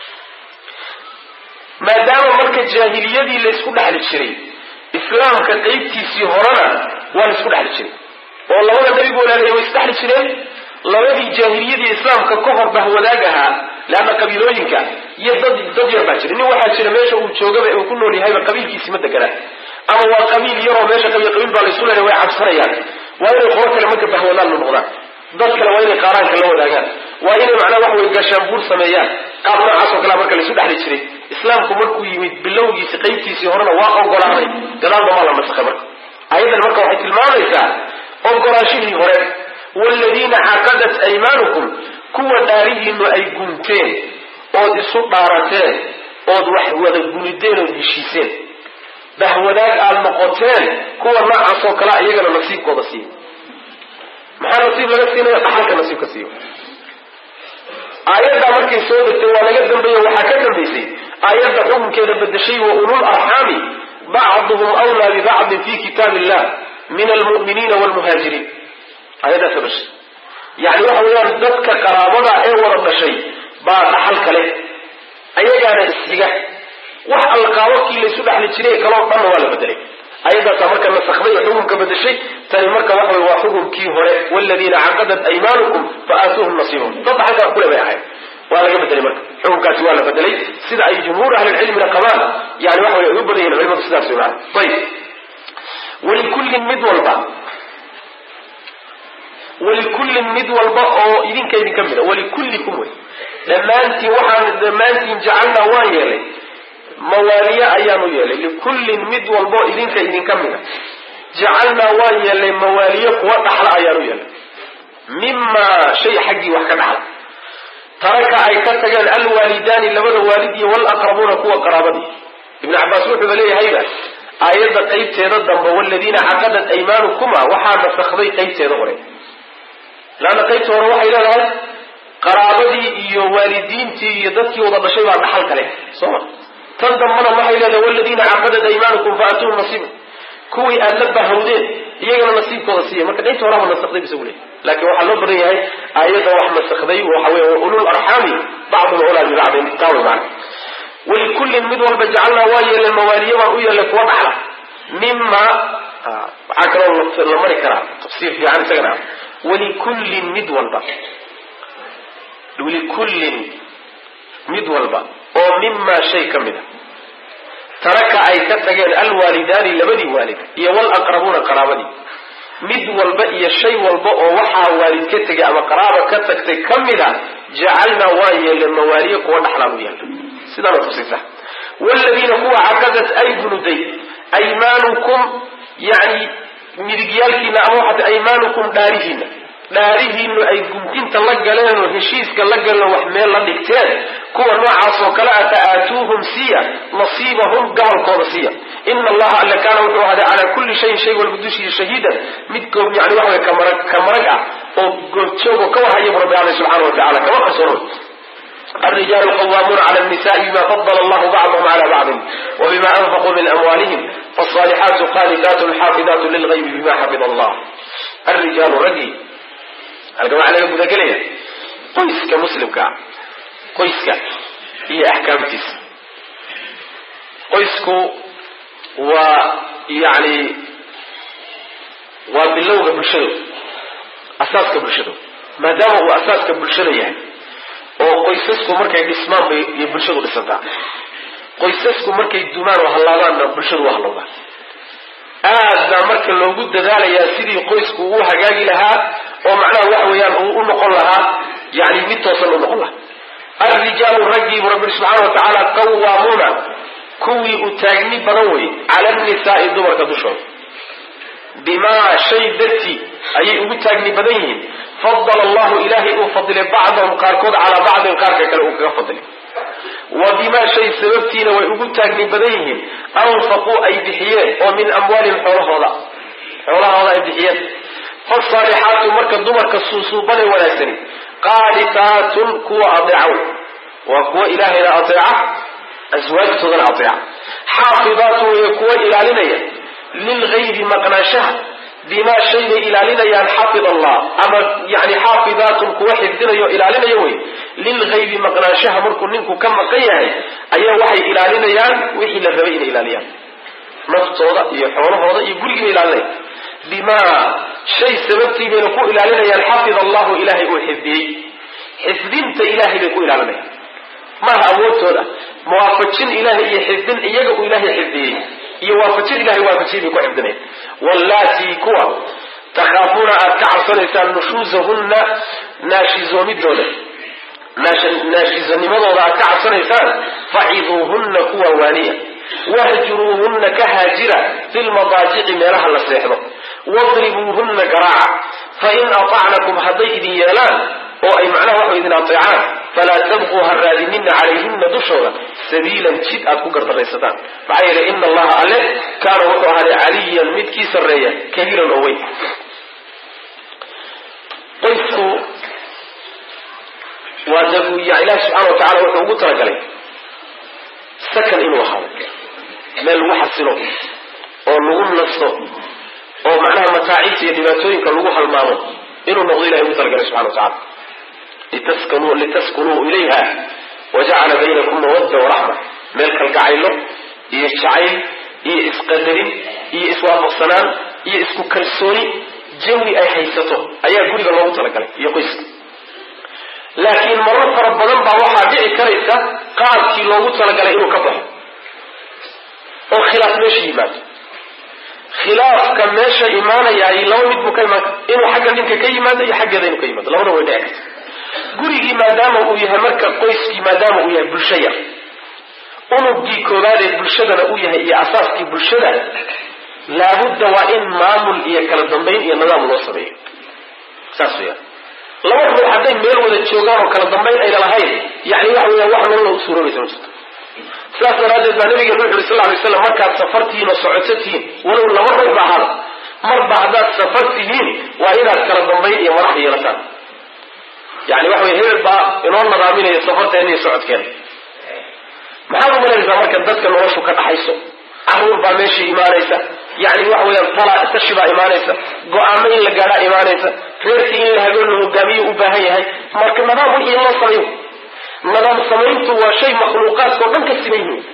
maadaama marka jaahiliyadii laysku dhexli jiray islaamka qaybtiisii horena waa laysku dhexli jiray oo labada nebigu walaalaya way isdhexli jireen labadii jaahiliyadii islaamka ka hor bahwadaag ahaa leanna qabiilooyinka iyo dad dad yar baa jira nin waxaa jira meesha uu joogaba ee uu ku nool yahayba qabiilkiisi ma deganaa ama waa qabiil yaroo meesha qabiil qabiil baa laysu leeyahay way cabsanayaan waa inay qolo kale marka bahwadaan la noqdaan dad kale waa inay qaaraanka la wadaagaan waa inay macnaha waxa way gaashaanbuur sameeyaan qaab noocaas oo kalea marka laysu dhexli jiray islaamku markuu yimid bilowgiisi qaybtiisii horena waa ogolaaday gadaalba maa la nasakhay marka ayadan marka waxay tilmaamaysaa ogolaashihii hore waaladiina caqadat aymaanukum kuwa dhaarihiinu ay gunteen ood isu dhaarateen ood wax wada gunideen ood heshiiseen bahwadaag aad noqoteen kuwa noocaas oo kalea iyagana nasiibkooda siiya maxaa nasiib laga siinaya dhaxalka nasiib ka siiyo aayaddaa markay soo degtay waa laga dambeeye waxaa ka dambaysay aayadda xukunkeeda bedeshay wa ulul arxaami bacduhum wlaa bibacdin fi kitaab illah min almu'miniina wlmuhaajiriin aayaddaasa dhashay yani waxa weeyaan dadka qaraabada ee wada dhashay baa dhaxal kale ayagaana isxiga wax alqaababkii laysu dhexli jiray kaloo dhanna waa la bedelay ayadaasaa marka nasakday oo xukunka bedeshay tani marka waxa wey waa xukunkii hore wladiina caqadat aymaanukum fa aatuuhum nasiibahum dad dhaxalkaa kule bay ahayd waa laga bedelay marka xukunkaasi waa la bedelay sida ay jumhuur ahlilcilmina qabaan yani waxa wey ay u badan yihin culimadu sidaas wey maana ayib walikullin mid walba walikullin mid walba oo idinka idinka mida walikullikum wey dhammaantiin waxaan dhammaantiin jacalnaa waan yeelay mawaaliye ayaanu yeelay likullin mid walbo idinka idinka mida jacalnaa waan yeelnay mawaaliye kuwa dhaxla ayaanu yeelnay mimaa shay xaggii wax ka dhaxla taraka ay ka tageen alwaalidaani labada waalid iyo walaqrabuuna kuwa qaraabadii ibnu cabaas wuxuuba leeyahayba aayadda qaybteeda dambe waladiina caqadat aymaanukuma waxaa nasakday qaybteeda hore laanna qaybta hore waxay leedahay qaraabadii iyo waalidiintii iyo dadkii wada dhashay baa dhaxal kale soo ma tan dambana waxay leedahay waladiina caqadat aymaanukum faatuuhum nasiiba kuwii aad la bahawdeen iyagana nasiibkooda siiya marka inta horaba nasakday bisa u leey laakiin waxaa loo badan yahay aayadda wax nasakday waxa wey ulul arxaami bacdum ulaa bibacdin taawy macna walikullin mid walba jacalnaa waa yeelay mawaaliya baan u yeelay kuwa dhaxla mima waxaa kaloo la mari karaa tafsiir fiican isagana walikullin mid walba walikullin mid walba oo mimaa shay ka mid a taraka ay ka tageen alwaalidaani labadii waalid iyo walaqrabuuna qaraabadii mid walba iyo shay walba oo waxaa waalid ka tegay ama qaraaba ka tagtay ka mid a jacalnaa waa yeelay mawaaliye kuwa dhaxlaan u yeelna sidaana tusisa wladiina kuwa caqadat ay gunuday aymaanukum yani midigyaalkiina ama waxaat aymaanukum dhaarihiina dhaarihiinu ay guntinta la galeen oo heshiiska la galeen wax meel la dhigteen kuwa noocaas oo kale ata aatuuhum siiya nasiibahum gabalkooda siiya ina allaha alle kaana wuxuu ahaaday calaa kulli shayin shay walba dushiisa shahiidan mid goob yani waxa wey kamarag ka marag ah oo goobjoogo ka warhaya bu rabbi alle subxana wa tacala kama qarsooro الرجال قوامون على النساء بما فضل الله بعضهم على بعض وبما أنفقوا من أموالهم فالصالحات قانتات حافظات للغيب بما حفظ الله الرجال رجي الجماعة لك مذاكرية قيسك مسلم كا قيسك هي أحكام تيس قيسك ويعني وباللوغة بالشدو أساسك بالشدو ما دام هو أساسك بالشدو يعني oo qoysasku markay dhismaan bay iyo bulshadu dhisantaa qoysasku markay dumaan oo hallaadaanna bulshadu waa hallowdaa aad baa marka loogu dadaalayaa sidii qoysku uu hagaagi lahaa oo macnaha waxa weeyaan uu u noqon lahaa yani mid toosan u noqon lahaa alrijaalu raggiibu rabbi subxaana wa tacaala qawaamuuna kuwii u taagni badan wey cala annisaai dumarka dushooda bimaa shay dartii ayay ugu taagni badan yihiin fadala allahu ilaahay uu fadilay bacdahum qaarkood calaa bacdin qaarka kale uu kaga fadilay wa bimaa shay sababtiina way ugu taagni badan yihiin anfaquu ay bixiyeen oo min amwaalihim xoolahooda xoolahooda ay bixiyeen fasaalixaatu marka dumarka suusuubanay wanaagsani qaaditaatun kuwa adeeca waa kuwa ilaahayna adeeca aswaajtoodana adeeca xaafidaatun way kuwa ilaalinaya lilgaybi maqnaanshaha bimaa shay bay ilaalinayaan xafid allah ama yani xaafidaatun kuwa xifdinayo ilaalinaya wey lilgaybi maqnaanshaha markuu ninku ka maqan yahay ayaa waxay ilaalinayaan wixii la rabay inay ilaaliyaan naftooda iyo xoolahooda iyo gurigiina ilaalinaya bimaa shay sababtii bayna ku ilaalinayaan xafid allahu ilaahay uu xifdiyey xifdinta ilahay bay ku ilaalinayaan maaha awoodtooda muwaafajin ilahay iyo xifdin iyaga uu ilaahay xifdiyey iyo waafajin ilahay waafajiyay bay ku xifdinayan wallaatii kuwa takhaafuuna aad ka cabsanaysaan nushuusahunna naashizoomidooda naashizanimadooda aad ka cabsanaysaan faciduuhunna kuwa waaniya wahjuruuhunna ka haajira fi lmadaajici meelaha la seexdo wadribuuhunna garaaca fain aطacnakum hadday idin yeelaan oo ay macnaha waxay idin ateecaan falaa tabquu ha raadinina calayhina dushooda sabiilan jid aad ku gardaraysataan maxaa yeelay ina allaha alle kaana wuxuu ahaaday caliyan mid kii sarreeya kabiiran oo weyn qoysku waa de ilahi subxaana wa tacala wuxuu ugu talagalay sakan inuu ahaado meel lagu xasilo oo lagu nasto oo macnaha mataacibta iyo dhibaatooyinka lagu halmaamo inuu noqdo ilahay ugu talagalay subxana wa tacala litaskunuu ilayha wajacala baynakum mawadda waraxma meel kalgacaylo iyo jacayl iyo isqadarin iyo iswaafaqsanaan iyo isku kalsooni jawi ay haysato ayaa guriga loogu talagalay iyo qoyska laakiin marar fara badan baa waxaa dhici karaysa qaabkii loogu talagalay inuu ka baxo oo khilaaf meesha yimaado khilaafka meesha imaanayaay laba mid buu ka imaan inuu xagga ninka ka yimaado iyo xaggeeda inuu ka yimaado labada way dhici karta gurigii maadaama uu yahay marka qoyskii maadaama uu yahay bulsho yar unugii koowaad ee bulshadana uu yahay iyo asaaskii bulshada laabudda waa in maamul iyo kala dambayn iyo nidaam loo sameeyo saas weya laba ruux hadday meel wada joogaan oo kala dambayn ayna lahayn yani waxa weya wax nolola u suuroobaysa ma jirto sidaas daraaddeed baa nabigeenu wuxu uri sal ly slam markaad safar tihiin oo socoto tihiin walow laba ruux ba ahaada marba haddaad safar tihiin waa inaad kala dambayn iyo madax yeelataan yani waxa wey hebel baa inoo nadaaminaya safarteena iyo socodkeena maxaad umalanaysaa marka dadka noloshu ka dhaxayso caruur baa meeshii imaanaysa yani waxa weyaan tala tashi baa imaanaysa go-aamo in la gaadhaa imaanaysa reerkii in la habeen la hogaamiyo u baahan yahay marka nidaam wixii loo samayo nidaam samayntu waa shay makhluuqaadka o dhan ka siman yihiin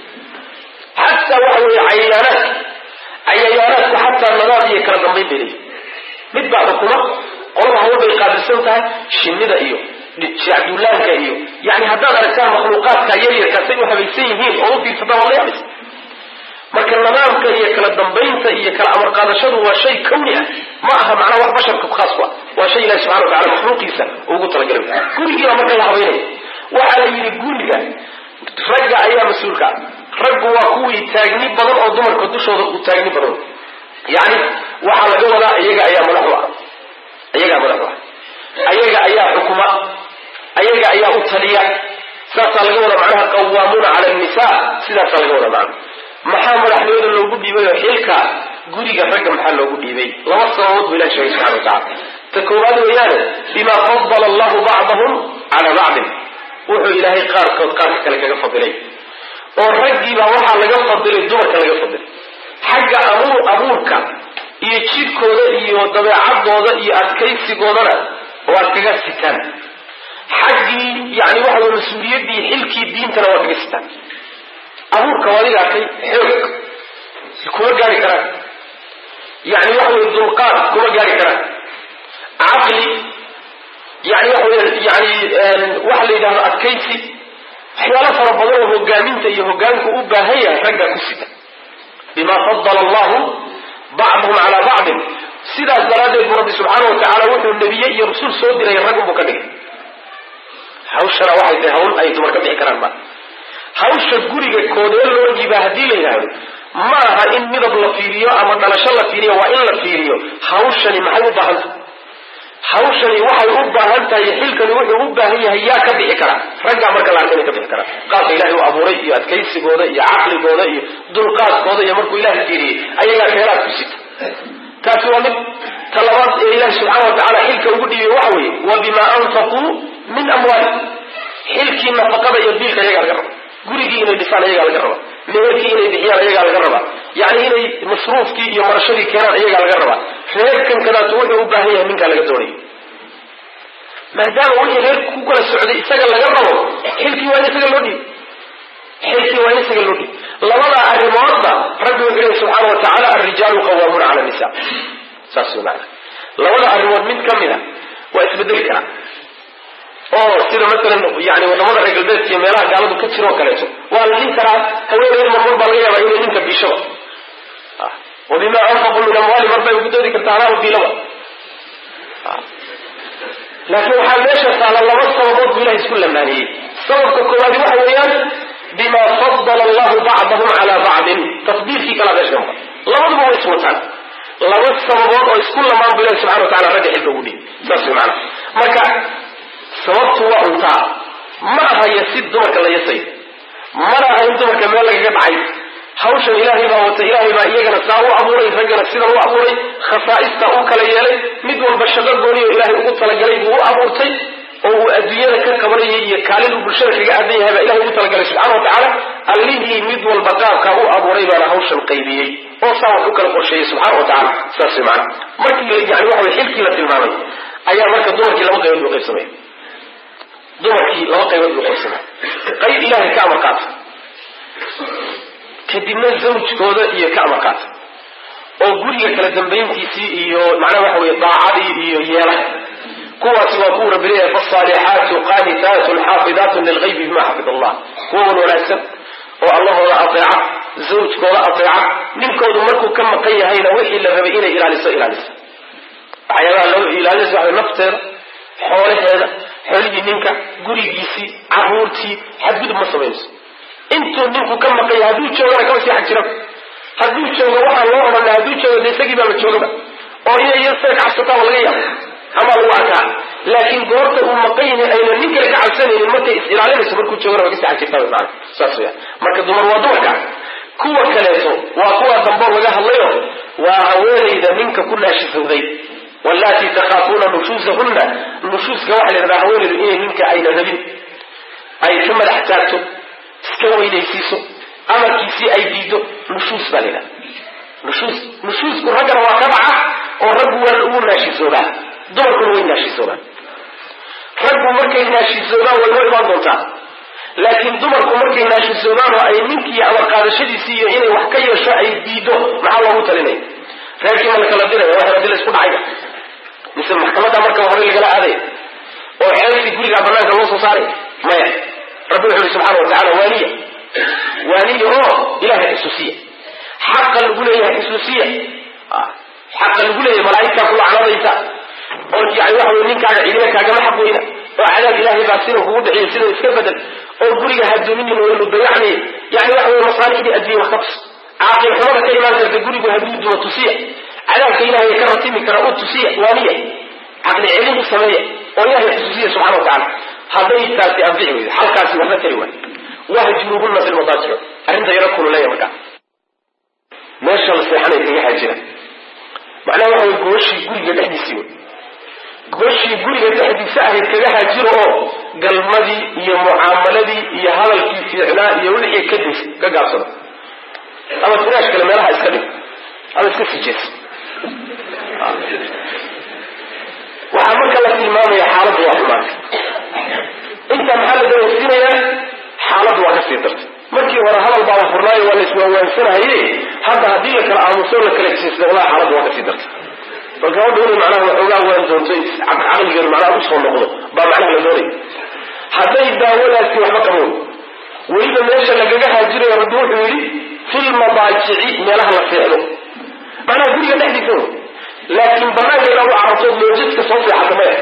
xataa waxa weeye cayayaanaadka cayayaanaadku xataa nidaam iyo kala dambayn bay leeyihin mid baa xukuma qolada hawl bay qaabilsan tahay shinnida iyo shacduulaanka iyo yani haddaad aragtaan makhluuqaadka yaryarkaasay u habaysan yihiin oo u fiirsataan waa la yaabaysa marka nidaamka iyo kala dambaynta iyo kala amar qaadashadu waa shay kawni ah ma aha macnaha wax basharka khaas ku ah waa shay ilahi subxana wa tacala makhluuqiisa ugu talagalay gurigiibaa marka la habaynaya waxaa la yidhi guriga ragga ayaa mas-uulka ah raggu waa kuwii taagni badan oo dumarka dushooda u taagni badan yani waxaa laga wadaa iyaga ayaa madaxu ah iyagaa madaxu ah ayaga ayaa xukuma ayaga ayaa u taliya saasaa laga wadaa macnaha qawaamuuna cala nisa sidaasaa laga wadaa macna maxaa madaxnimada loogu dhiibay oo xilka guriga ragga maxaa loogu dhiibay laba sababood buu ilahi sheegay subxana wa tacala ta koowaad weeyaane bima fadala allahu bacdahum cala bacdin wuxuu ilaahay qaarkood qaarka kale kaga fadilay oo raggiibaa waxaa laga fadilay dumarka laga fadilay xagga abuur abuurka iyo jidhkooda iyo dabeecadooda iyo adkaysigoodana waad kaga sitaan xaggii yani waxa wey mas-uuliyaddii xilkii diintana waad kaga sitaan abuurka waa adiga arkay xoog kuma gaari karaan yani waxa wey dulqaad kuma gaari karaan caqli yani waxa wey yani waxa la yidhahdo adkaysi waxyaalo fara badan oo hogaaminta iyo hogaanku u baahan yahay raggaa ku sita bima fadala allahu bacdahum calaa bacdin sidaas daraaddeed buu rabbi subxaana wa tacaala wuxuu nebiye iyo rasul soo diray raggunbuu ka dhigay hawshana waxay tahay hawl ay dumar ka bixi karaan ma hawsha guriga koodee loo dhiibaa haddii la yidhaahdo ma aha in midab la fiiriyo ama dhalasho la fiiriyo waa in la fiiriyo hawshani maxay u baahan tahay hawshani waxay u baahan tahay xilkani wuxuu u baahan yahay yaa ka bixi kara raggaa marka la arkay ka bixi kara qaabka ilahay u abuuray iyo adkaysigooda iyo caqligooda iyo dulqaadkooda iyo markuu ilahay fiiriyey ayagaa keeraad ku sita taasi waa mid talabaad ee ilahi subxaana wa tacala xilka ugu dhiibay waxa weeye wa bima anfaquu min amwaali xilkii nafaqada iyo biilka ayagaa laga raba gurigii inay dhisaan ayagaa laga raba meherkii inay bixiyaan ayagaa laga rabaa yani inay masruufkii iyo marashadii keenaan ayagaa laga rabaa reerkan kadaatu wuxuu u baahan yahay ninkaa laga doonaya maadaama wixii reerku ku kala socday isaga laga rabo xilkii waa in isaga loo dhiib xilkii waa in isaga loo dhiib labadaa arrimoodba rabbi wuxuu lehi subxaana wa tacaala alrijaalu qawaamuuna cala nisa saas way macana labada arrimood mid ka mid a waa isbedeli karaa oo sida masalan yani wadamada reer galbeedka iyo meelaha gaaladu ka jiroo kaleeto waa la dhihi karaa haweeneed marmar baa laga yaabaa inay ninka biishaba wa bima anfaquu min amwaali mar bay ugu doodi kartaa anaa biilaba laakiin waxaa meesha taala laba sababood buu ilahay isku lamaaniyey sababka koowaadi waxa weeyaan bima fadala allahu bacdahum cala bacdin tafdiilkii kalaa meesha ka maqan labaduba way iswataan laba sababood oo isku lamaan bu ilahi subxana wa tacala ragga xilka ugu dhiibi saas way maana marka sababtu waa untaa ma aha yasid dumarka la yasay mana aha in dumarka meel lagaga dhacay hawshan ilaahay baa wata ilaahay baa iyagana saa u abuuray raggana sidan u abuuray khasaa'ista u kala yeelay mid walba shaqo gooniyo ilaahay ugu talagalay buu u abuurtay oo uu adduunyada ka qabanayay iyo kaalin uu bulshada kaga aadan yahay baa ilahay ugu talagalay subxana wa tacaala allihii mid walba qaabkaa u abuuray baana hawshan qaybiyey oo saa wax u kala qorsheeyey subxana wa tacala saas way macana markii yani waxa way xilkii la tilmaamay ayaa marka dumarkii laba qaybood buu qaybsamay dumarkii laba qaybood buu qaybsamay qayb ilaahay ka amar qaata kadibna zawjkooda iyo ka amar qaata oo guriga kala dambayntiisii iyo macnaha waxa weye daacadii iyo yeela kuwaasi waa kuwa rabbi leeyahay fasalixaatu qaanitaatun xaafidaatun lilgaybi bima xafid allah kuwan wanaagsan oo allahooda ateeca zawjkooda ateeca ninkoodu markuu ka maqan yahayna wixii la rabay inay ilaaliso ilaalisa waxyaabaha loo ilaalinaysa waxa nafteeda xoolaheeda xoolihii ninka gurigiisii caruurtii xadgudub ma samaynayso intuu ninku ka maqan yahay hadduu joogana kama sii xag jira hadduu joogo waxaan loo odhanay hadduu joogo de isagii baaba joogaba oo inay iyo isaga ka cabsataaba laga yaabo ama lagu arkaa laakiin goorta uu maqan yahay ayna nin kale ka cabsanaynin markay is ilaalinayso markuu joogana waa ka sii xag jirtaa maana saas weya marka dumar waa dumarka kuwa kaleeto waa kuwa dambo laga hadlayo waa haweenayda ninka ku naashifowday wallaatii takhaafuuna nushuusahunna nushuuska waxaa la yidhahdaa haweeneydu inay ninka ayna rabin ay ka madax taagto iska weynaysiiso amarkiisii ay diido nushuus baa la yidhahda nushuus nushuusku raggana waa ka dhaca oo raggu waa ugu naashisoobaa dumarkuna way naashisoobaan raggu markay naashisoobaan way hor imaan doontaa laakiin dumarku markay naashisoobaan oo ay ninkii amar qaadashadiisii iyo inay wax ka yeesho ay diido maxaa loogu talinaya reerkii ma la kala diraya waa heradi la isku dhacaya mise maxkamadda marka hore lagala aadaya oo ceelkii gurigaa banaanka loo soo saaray maya rabbi wuxu uhi subxaana wa tacala waaniya waaniya oo ilahay xusuusiya xaqa lagu leeyahay xusuusiya xaqa lagu leeyahay malaa'igtaa ku lacnadaysa oo yani waxa wey ninkaaga cidina kaagama xaq weyna oo cadaab ilaahay baa sida kugu dhiciyo sida iska bedel oo guriga haduuminin waynu dayacnay yani waxa wey masaalixdii adduunya wax ka tus caaqil xumada ka imaan karta gurigu hadduu dumo tusiya cadaabka ilahay ka ratimi kara u tusiya waaniya caqli celin u sameeya oo ilahay xusuusiya subxana wa tacala hadday taasi anfici weydo halkaasi waxba tari waay wahjuruhunna fi lmadaajic arrinta yaro kululeeya markaa meesha la seexanay kaga haajira macnaha waxa way gooshii guriga dhexdiisii wey gooshii guriga dhexdiisa ahayd kaga haajiro oo galmadii iyo mucaamaladii iyo hadalkii fiicnaa iyo wixii ka dis ka gaabsado ama firaash kale meelaha iska dhig ama iska sii jees waxaa marka la tilmaamaya xaaladdu waa xumaanta intaa maxaa la dareensiinayaa xaaladdu waa kasii dartay markii hore hadal baa la furnaayo waa la iswaawaansanahaye hadda haddii la kala aamuso la kala jeesda wallahi xaaladdu waa kasii dartay marka hadha inay macnaha waxoogaa waan doonto caqligeedu macnaha usoo noqdo baa macnaha la doonaya hadday daawadaasi waxba qaboon weliba meesha lagaga haajirayo rabbi wuxuu yidhi filmadaajici meelaha la seexdo macnaha guriga dhexdiisa wey laakiin banaanka inaad u carabtood loojidka soo seexata maya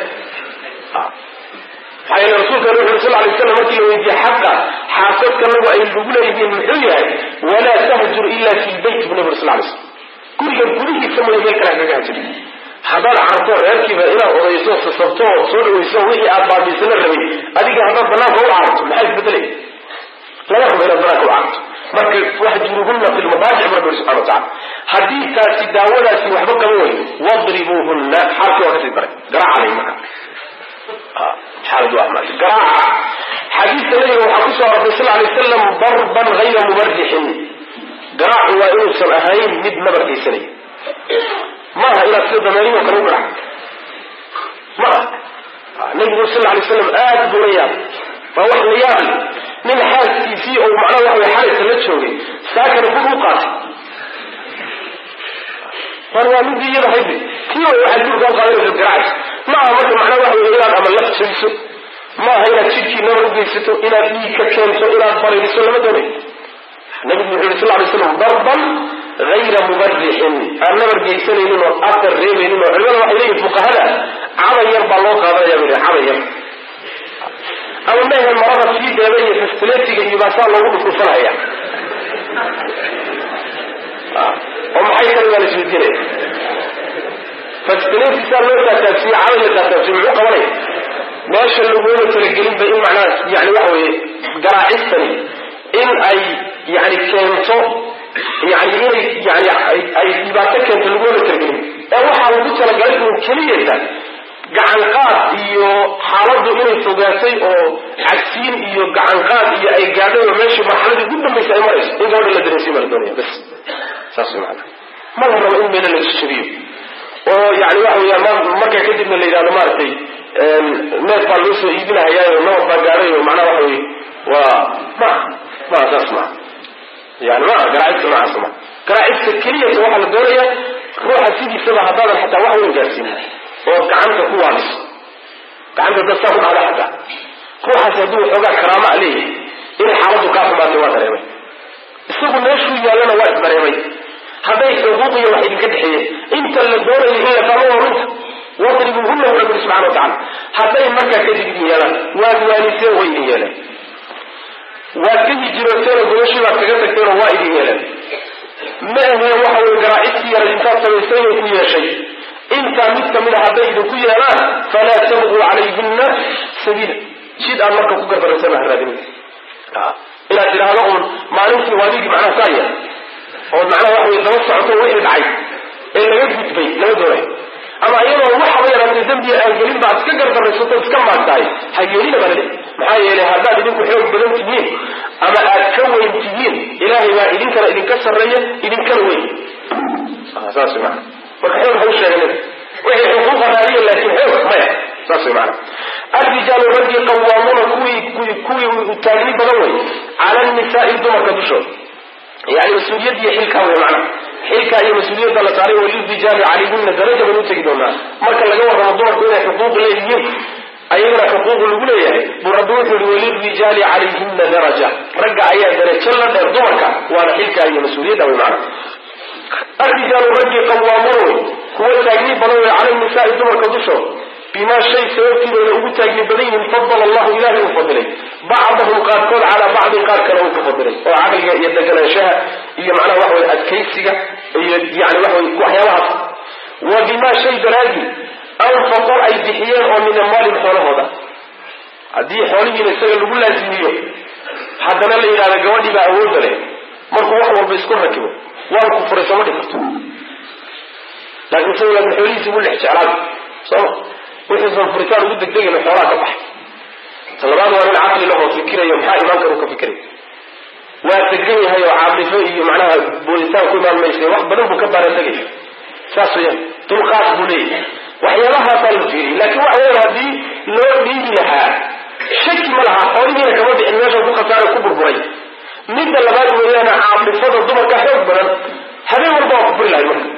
maxaa yeele rasuulkan wuxu uri sal lay slam markii la weydiiye xaqa xaasadkanagu ay lagu leeyihiin muxuu yahay walaa tahjur ila fi lbayt bu nabi ur sal lay slam guriga gudihiisa mooya meel kale hagaga hajiri haddaad carabto reerkiiba inaad odayso sasabto oo soo dhawayso wixii aad baabiisana rabay adiga haddaad banaanka u carabto maxaa isbedelay lama rabo inaad banaanka u carabto marka waxjuruhunna fi lmadaajic bu rabbi uri subxana wa tacala haddii taasi daawadaasi waxba qaba wey wadribuuhunna xaalkii waa kasii daray garaacalay marka xaaladu waa maanta garaaca xadiidka nabiga waxaa ku soo arortay sal lay slam darban hayra mubarixin garaacu waa inuusan ahayn mid nabarkaysanaya maaha inaad sida dameeriyo kale u garac maaha nabigu sal lay slam aad buu la yaabay waa wax la yaabi nin xaaskiisii oo macnaha waxa way xalaysa la joogay saakana bur u qaatay war waa midii iyada haydi tii way waxaad burka u qaadanaysa garacaysa maaha marka macnaha waxa wey inaad ama laf jabiso maaha inaad jidhkii nabar u geysato inaad dhiig ka keento inaad baraydiso lama doonay nabigu wuxu yuri sal lay slam darban hayra mubarixin aan nabar geysanaynin oo afar reebaynin oo culimada waxay leeyihin fuqahada caday yar baa loo qaadanaya bu caday yar ama mehe marada fiideeda iyo fastiletiga iyo baasaa loogu dhufdhufanaya oo maxay tani waa la isweydiinaya fastiletisaa loo taataabsiye caday la taataabsiye muxuu qabanaya meesha laguma talagelinba in macnaha yani waxa weeye garaacistani in ay yani keento yani inay yani ay dhibaato keento laguma talagelin ee waxaa lagu talagalay inuu keliyata gacan qaad iyo xaaladdu inay fogaatay oo cagsiin iyo gacan qaad iyo ay gaadhay oo meeshii marxaladii ugu dambaysa ay marayso in gabadha la dareensiin baa la doonaya bas saas way maana ma la rabo in meelo la jajabiyo oo yani waxa weeyaan markaa kadibna la yidhahdo maaragtay neef baa loo soo iibinahayaayo nabad baa gaadhay oo macnaha waxa weye waa ma maa saas maa yani maa garaacista noocaas ma garaacista keliyata waxaa la doonaya ruuxa sidiisaba haddaadan xataa wax weyn gaarsiinin oo gacanta ku waadiso gacanta dad saa ku dhacda xataa ruuxaasi hadduu waxoogaa karaama a leeyahay inay xaaladdu kaa xumaatay waa dareemay isagu meeshuu yaallana waa isdareemay hadday xuquuqiyo wax idinka dhexeeyeen inta la doonayo in la fahmo waa runta wadribuuhunna bu rabbi subxana wa tacala hadday markaa kadib idin yeelaan waad waaniseen way idin yeeleen waad ka hijirooteen oo gobashii baad kaga tagteen oo waa idin yeeleen ma ahee waxa weye garaacistii yara intaad samaysay inay ku yeeshay intaa mid kamid a hadday idinku yeelaan falaa tabquu calayhina sabiila jid aan marka ku gardaraysan ha raadinin inaad tidhaahdo uun maalintii waadigii macnaha saa yeel ood macnaha waxa wey daba socoto wixii dhacay ee laga gudbay lama doonayo ama iyadoo dembiga aan gelin baad iska gardaraysato iska maagtahay ha yeelina baa laleeyahy maxaa yeelay haddaad idinku xoog badan tihiin ama aad ka weyn tihiin ilaahay baa idinkana idinka sarreeya idinkana weyn saas wy maana marka xoog ha u sheeganin wixii xuquuqa raadiya laakiin xoog maya saas wy maana arrijaalu raggii qawaamuuna kuwii kuwii taagni badan wey cala nisaai dumarka dushooda yani mas-uuliyad iyo xilkaa wey macnaha xilkaa iyo mas-uuliyadda la saaray walirijaali calayhina daraja baynu utegi doonaa marka laga warramo dumarku inay xuquuq leeyihiin ayagana xuquuq lagu leeyahay buu rabbi wuxuu yihi walirijaali calayhina daraja ragga ayaa darajo la dheer dumarka waana xilkaa iyo mas-uuliyadda wey macnaha arrijaalu raggii qawaamuuna wey kuwa taagni badan wey cala nisaai dumarka dushooda bimaa shay sababtiibay ugu taagni badan yihiin fadala allahu ilahay uu fadilay bacdahum qaarkood calaa bacdin qaar kale uu ka fadilay oo caqliga iyo deganaanshaha iyo macnaha waxa wey adkaysiga iyo yani waxa wey waxyaabahaas wa bimaa shay daraadii anfaquu ay bixiyeen oo min amwaalin xoolahooda haddii xoolihiina isaga lagu laazimiyo haddana la yidhahda gabadhii baa awoodda leh markuu wax walba isku rakibo waan ku furay sama dhig karto laakiin isaga laakin xoolihiisi buu lex jeclaada sooma wuxuusan furitaan ugu degdegayna xoolaha ka baxay talabaad waa nin caqli lahoo fikirayo maxaa imaan kara u ka fikiray waa degan yahay oo caadifo iyo macnaha booditaan ku imaan maysa wax badan buu ka baarategaya saas weyaan dulqaad buu leeyahay waxyaabahaasaa la fiiriyay laakiin waxa weyan haddii loo dhiibi lahaa shaki ma laha xoolihiina kama bixin meesha ku khasaara ku burburay midda labaad weeyaana caadifada dumarka xoog badan habeen walba waa ku furi lahay marka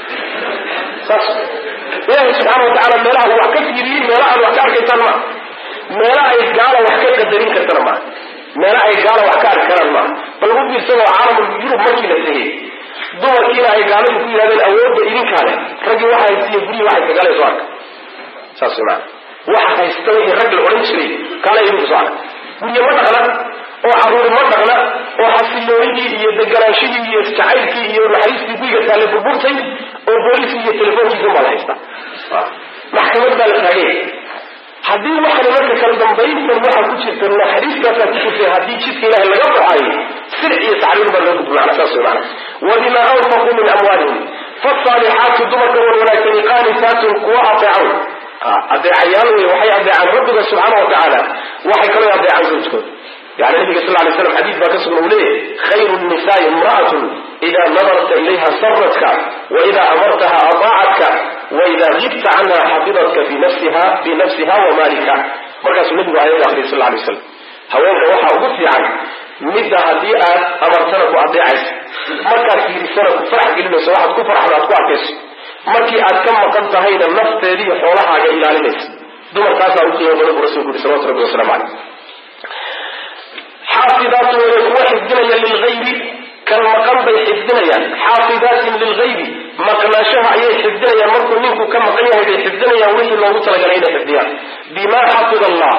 saas ilaahay subxaana watacaala meelaha uu wax ka fiiriyey meela aad wax ka arkaysaan maa meela ay gaala wax ka qadarin kartana maaha meela ay gaala wax ka arki karaan maaha bal u fiirsadoo caalamul yurub markii la tegey dumarkiina ay gaaladu ku yidhahdeen awoodda idinkaa leh raggii waxa haystiyo gurihii waxay sagaalayso arka saas maana waxa haysta wixii rag la odhan jiray kaala idinku soo arka guryo ma dhaqna oo caruuri ma dhaqna oo xasiloonidii iyo deganaanshihii iyo jacaylkii iyo naxariistii guriga taale burburtay oo booliskii iyo telefoonkiisa baa la haystaa maxkamad baa la taagay haddii waxani marka kala dambayntan waxaa ku jirta naxariistaasaa ku jirta haddii jidka ilahay laga baxayo sirc iyo tacriir baa loo gudbi macna saas wey macna wabima anfaquu min amwaalihim faasaalixaatu dumarka wan wanaagsani qaanitaatun kuwa ateecan adeecayaal wey waxay adeecaan rabbiga subxaana wa tacaala waxay kaloo adeecaan zawjkooda yani nabiga sal lay slam xadiis baa ka sugan uu leeyahy khayru nisaai imra'atun ida nadarta ilayha saratka waida amartaha adaacatka waida gibta canha xafidatka binafsiha wa maalika markaasuu nabigu ayada akhriyay sal lay slam haweenka waxaa ugu fiican midda haddii aad amartana ku adeecayso markaad fiirisana ku farax gelinayso waxaad ku farxda aad ku arkayso markii aad ka maqan tahayna nafteediiyo xoolahaaga ilaalinaysa dumarkaasaa u qiimo badan buu rasulku yuri salawatu rabbi waslamu caleyh xaafidaatu way kuwa xifdinaya lilgaybi kan maqan bay xifdinayaan xaafidaatin lilgaybi maqnaashaha ayay xifdinayaan markuu ninku ka maqan yahay bay xifdinayaan wixii loogu talagalay inay xifdiyaan bima xafid allah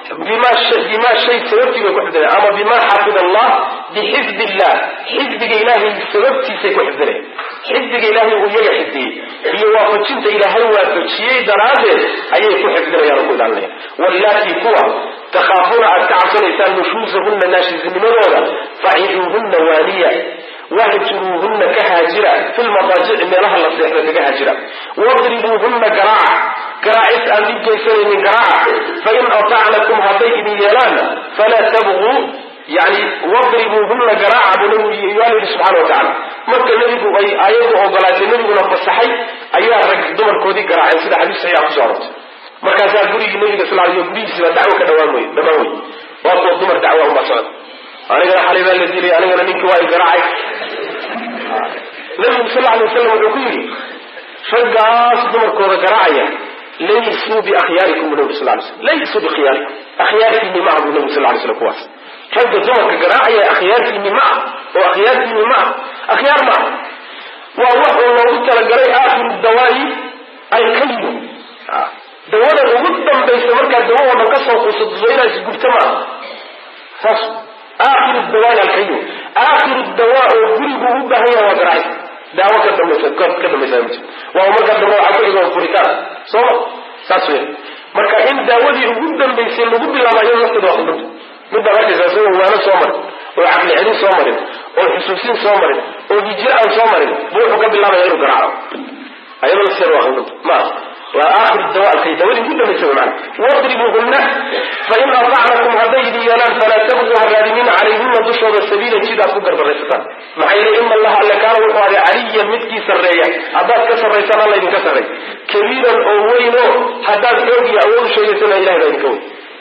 bima shay sababtii bay ku xifdinayan ama bima xafid allah bixifd illah xifdiga ilaahay sababtiisay ku xifdinayan xifdiga ilaahay uu iyaga xifdiyey iyo waafajinta ilaahay waafajiyey daraaddeed ayay ku xifdinayaan oo ku ilaalinayaan wallaatii kuwa takhaafuuna aad ka cabsanaysaan nushuusahunna naashisnimadooda faciduuhunna waaniya wahjuruuhunna ka haajira fi lmadaajici meelaha la seexda kaga haajira wadribuuhunna garaaca garaacis aan dhib geysanaynin garaaca fain atacnakum hadday idin yeelaanna falaa tabquu yani wadribuuhunna garaaca buu nabigu yaa yidhi subxana wa tacala marka nebigu ay aayaddu ogolaatay nebiguna fasaxay ayaa rag dumarkoodii garaaceen sida xadiis saxiixa kuso arortay markaasaa gurigii nabiga sal ly gurigiisiba dacwo ka dhawaan wey dhamaan wey waa kuwa dumar dacwa uma socda anigana xalay baa la dilay anigana ninkii waa i garaacay nabigu sal alay waslam wuxuu ku yidhi raggaas dumarkooda garaacaya laysuu biakhyaarikum bu nabi sal lay slam laysuu bikhyaarikum akhyaartiinni ma ah buu nabi sal lay slam kuwaas ragga dumarka garaacaya akhyaartiinni ma ah oo akhyaartiinni ma ah akhyaar ma ah waa wax uu loogu talagalay aakhiru dawaayi alkalimu dawada ugu dambaysa markaad dawo oo dhan ka soo quusato inaad isgubto maaha saas aakhiru dawaayi alkayu aakhiru dawaa oo gurigu u baahan yaha waa garaacis daawo ka dambaysa ka dambaysa ma jirto waa markaa dambe waxaa ku xigo furitaan sooma saas weya marka in daawadii ugu dambaysay lagu bilaaba iyado lafteeda waa khudbanta midbaad arkaysa isagoo waano soo marin oo caqli celin soo marin oo xusuusin soo marin oo hijir aan soo marin bu wuxuu ka bilaabaya inuu garaaco ayado lafteeda waa khudbanta maaha waa aakhir dawaalkay dawadii ugu dambaysa mana wadribuhunna fain atacnakum hadday idin yeelaan falaa tabquu ha raadinina calayhina dushooda sabiilan jid aad ku gardaraysataan maxaa yeele ina allaha alle kaana wuxuu aday caliyan midkii sarreeya haddaad ka sarraysaan alla idinka sarreey kabiiran oo weyn oo haddaad xoog iyo awood sheegaysana ilahay baa idinka weyn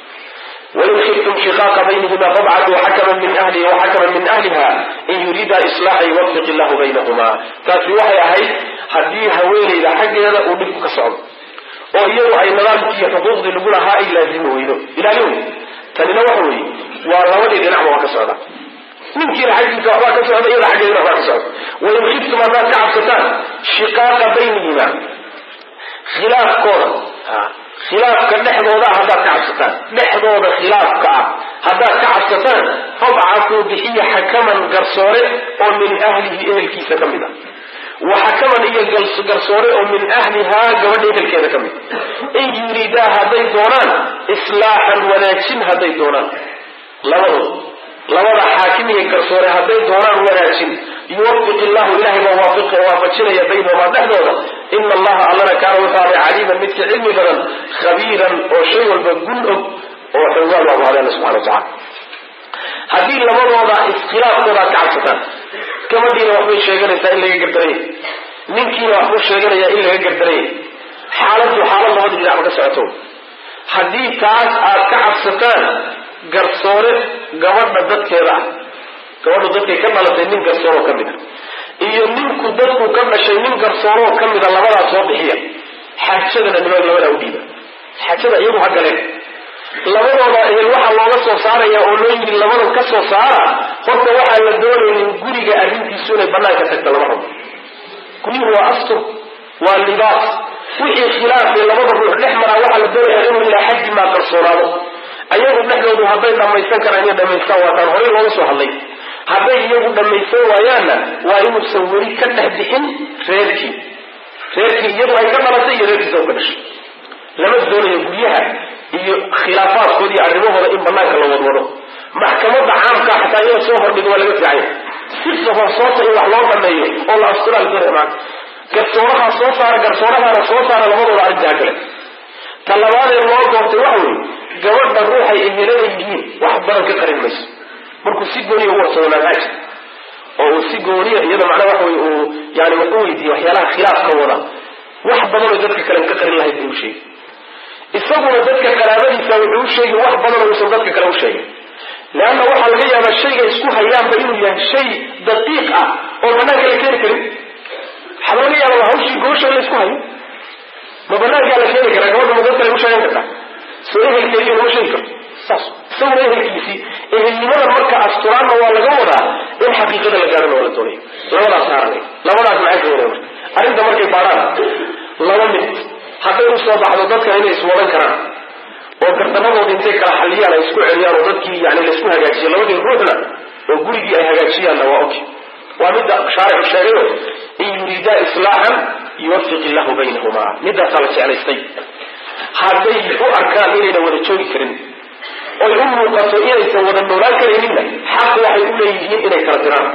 wain khiftum shiqaaqa baynihima fabcatuu xakaman min ahlihi waxakaman min ahliha in yuriida islaaxa yuwafiq illahu baynahuma taasi waxay ahayd haddii haweenayda xaggeeda uu dhibku ka socdo oo iyadu ay nidaamkii iyo xuquuqdii lagu lahaa ay laazimi weydo ilaalin wey tanina waxa weeye waa labadii dhinacba waa ka socda ninkiina xaggiisa waxbaa ka socda iyada xaggeedina waxbaa ka socda wain khiftum haddaad ka cabsataan shiqaaqa baynihima khilaafkooda khilaafka dhexdooda ah haddaad ka cabsataan dhexdooda khilaafka ah haddaad ka cabsataan fabcasuu bixiya xakaman garsoore oo min ahlihi ehelkiisa ka mid ah wa xakaman iyo garsoore oo min ahlihaa gabadha ehelkeeda ka mid in yuriidaa hadday doonaan islaaxan wanaajin hadday doonaan labadood labada xaakim iyo garsoore hadday doonaan wanaajin yuwafiq illahu ilahay baa waafiq waafajinaya baynahumaa dhexdooda ina allaha allana kaana wuxuu aday caliiman midka cilmi badan khabiiran oo shay walba gun og oo xoogaal waabu hadeen subxana watacala haddii labadooda iskhilaafkooda aad ka cabsataan gabadhiina waxbay sheeganaysaa in laga gardaranya ninkiina waxbuu sheeganayaa in laga gardaranya xaaladdu xaalad labada dhinacba ka socoto haddii taas aad ka cabsataan garsoore gabadha dadkeeda ah gabadhu dadkay ka dhalatay nin garsooroo ka mid a iyo ninku dadku ka dhashay nin garsooroo ka mida labadaas soo bixiya xaajadana niman labadaa u dhiiba xaajada iyagu ha galeen labadooda ehel waxaa looga soo saaraya oo loo yidhi labadan ka soo saara horta waxaa la doonaynin guriga arrintiisu inay banaanka tagta lama rabo guryuhu waa astur waa libaas wixii khilaafay labada ruux dhex maraa waxaa la doonayaa inuu ilaa xaddi maa qarsoonaado ayagu dhexdoodu hadday dhammaysan karaan inay dhamaystaan waataan horey looga soo hadlay hadday iyagu dhammaysan waayaanna waa inuusan weli ka dhex bixin reerkii reerkii iyadu ay ka dhalatay iyo reerkiisa u ka dhashay lama doonayo guryaha iyo khilaafaadkooda iyo arrimahooda in banaanka la wadwado maxkamadda caamka xataa iyada soo hordhigo waa laga fiicanya si horsoosa in wax loo dhameeyo oo la asturaa la doonaya maanta garsooraha soo saara garsoorahaana soo saara labadooda arrintaa kale ta labaadee loo doortay waxa weeye gabadha ruuxay ehelada yihiin wax badan ka qarin mayso markuu si gooniya u warsado manhaaja oo uu si gooniya iyada macnaha waxa wey uu yani wax u weydiiye waxyaalaha khilaafka wada wax badanoo dadka kalen ka qarin lahayd buu u sheegay isaguna dadka qaraabadiisa wuxuu u sheegay wax badanoo uusan dadka kale u sheegin leanna waxaa laga yaabaa shayga isku hayaanba inuu yahay shay daqiiq ah oo banaanka la keeni karin waxaa laga yaaba hawshii goosha la isku hayo ma banaankaa la keeni karaa gabadha ma dad kale u sheegan kartaa soo ehelkeediiyo lama sheegi karto saas isaguna ehelkiisii ehelnimada marka asturaanna waa laga wadaa in xaqiiqada la gaarana waa la doonaya labadaas saaranay labadaas maxay keenaya marka arrinta markay baadhaan laba mid hadday u soo baxdo dadkan inay iswadan karaan oo gardanadooda intay kala xalliyaan ay isku celiyaan oo dadkii yani laisku hagaajiyo labadii ruuxna oo gurigii ay hagaajiyaanna waa okay waa midda shaaricu sheegayo in yuriidaa islaaxan yuwafiq illahu baynahuma midaasaa la jeclaystay hadday u arkaan inayna wada joogi karin oy u muuqato inaysan wada noolaan karayninna xaq waxay u leeyihiin inay kala diraan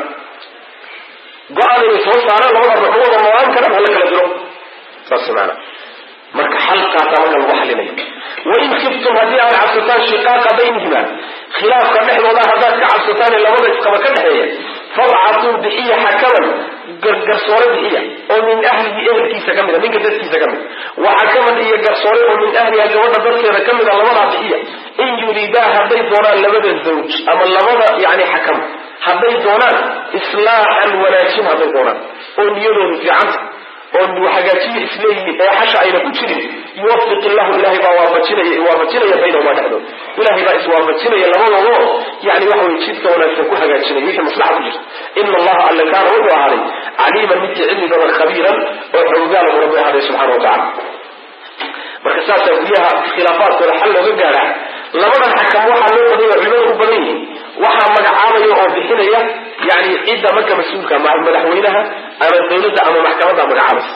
go-aan inay soo saaraan labada ruux ma wada noolaan karaan hala kala diro saas maana marka xalkaasa marka lagu xalinaya wain khiftum haddii aad cabsataan shiqaaqa baynihima khilaafka dhexdooda haddaad ka cabsataan ee labada isqaba ka dhexeeya fabcatuu bixiya xakaman garsoore bixiya oo min ahlihi ehelkiisa ka mida ninka dadkiisa ka mid wa xakaman iyo garsoore oo min ahliha gabadha dadkeeda ka mida labadaa bixiya in yuriidaa hadday doonaan labada zawj ama labada yani xakam hadday doonaan islaaxan wanaajin hadday doonaan oo niyadoodu fiicanta oo hagaajiya isleeyihiin ee xasha ayna ku jirin yuwafiq illahu ilahay baa waafajinaya waafajinaya baynahuma dhexdood ilahay baa iswaafajinaya labadoodo yani waxa weye jidka wanaagsan ku hagaajinaya wixii maslaxa ku jirta ina allaha alla kaana wuxuu ahaaday caliiman midkii cilmi badan khabiiran oo xoogaala buu rabbi ahaaday subxana wa tacala marka saasaa guryaha khilaafaadkooda xal looga gaadhaa labadan xakam waxaa loo badanya culimada u badan yihiin waxaa magacaabaya oo bixinaya yani cidda marka mas-uulka madaxweynaha ama dawladda ama maxkamadda magacaabaysa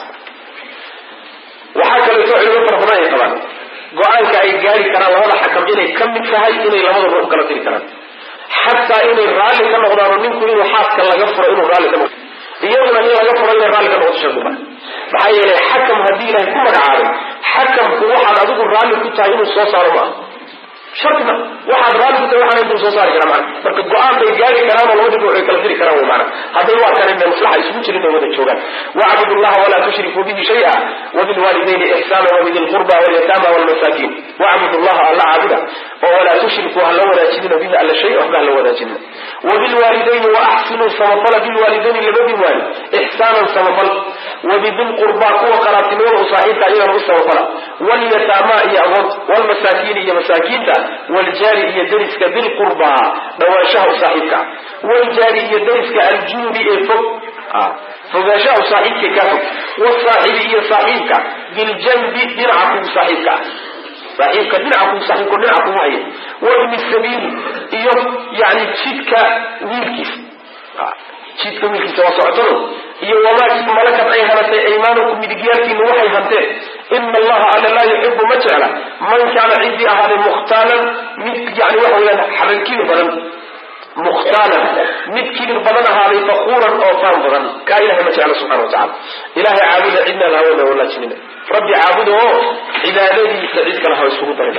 waxaa kaleeto culimo fara badan ay qabaan go-aanka ay gaari karaan labada xakam inay ka mid tahay inay labada ruux kala tiri karaan xataa inay raalli ka noqdaano ninku inuu xaaska laga furo inuu raalli ka noqdo iyaduna in laga furo inay raalli ka noqoto shardi maa maxaa yeelay xakam haddii ilahay ku magacaabay xakamku waxaad adigu raalli ku tahay inuu soo saaro maaha shardi ma waxaad raalli ku tahay waxaana intuu soo saari kara maana marka go-aan bay gaari karaan oo labadiba way kala diri karaan wy maana hadday waa kan inay maslaxa isugu jirin ay wada joogaan wacbudu llaha walaa tushrikuu bihi shaya wabilwaalidayni ixsaana wabidi lqurba walyataama walmasaakiin wacbudu llaha alla caabuda oo walaa tushrikuu hala wadaajinina bihi alla shay waxba hala wadaajinina wabilwaalidayni waaxsinuu samafala bilwaalidayni labadii waali ixsaanan samafal wabidilqurba kuwa qaraatinimada u saaxiibka iyagana u samafala walyataama iyo agoonta walmasaakiini iyo masaakiinta waljaari iyo dariska bilqurba dhawaanshaha u saaxiibka waljaari iyo dariska aljunubi ee fog fogaanshaha u saaxiibka kaa fog wasaaxibi iyo saaxiibka biljanbi dhinaca kugu saaxiibka ah saaxiibka dhinaca kugu saaxiibka dhinaca kugu haya wabni sabiili iyo yani jidka wiilkiisa jidka wiilkiisa waa socotado iyo wamaa malakad ay hanatay aymaanukum midigyaalkiina waxay hanteen ina allaha alla laa yuxibu ma jecla man kaana ciddii ahaaday mukhtaalan mid yani waxa weyaan xabankibir badan mukhtaalan mid kibir badan ahaaday fakuuran oo faan badan kaa ilahay ma jecla subxana wa tacala ilahay caabuda cidnaan hawada walaajinina rabbi caabuda oo cibaadadiisa cid kale ha isugu darina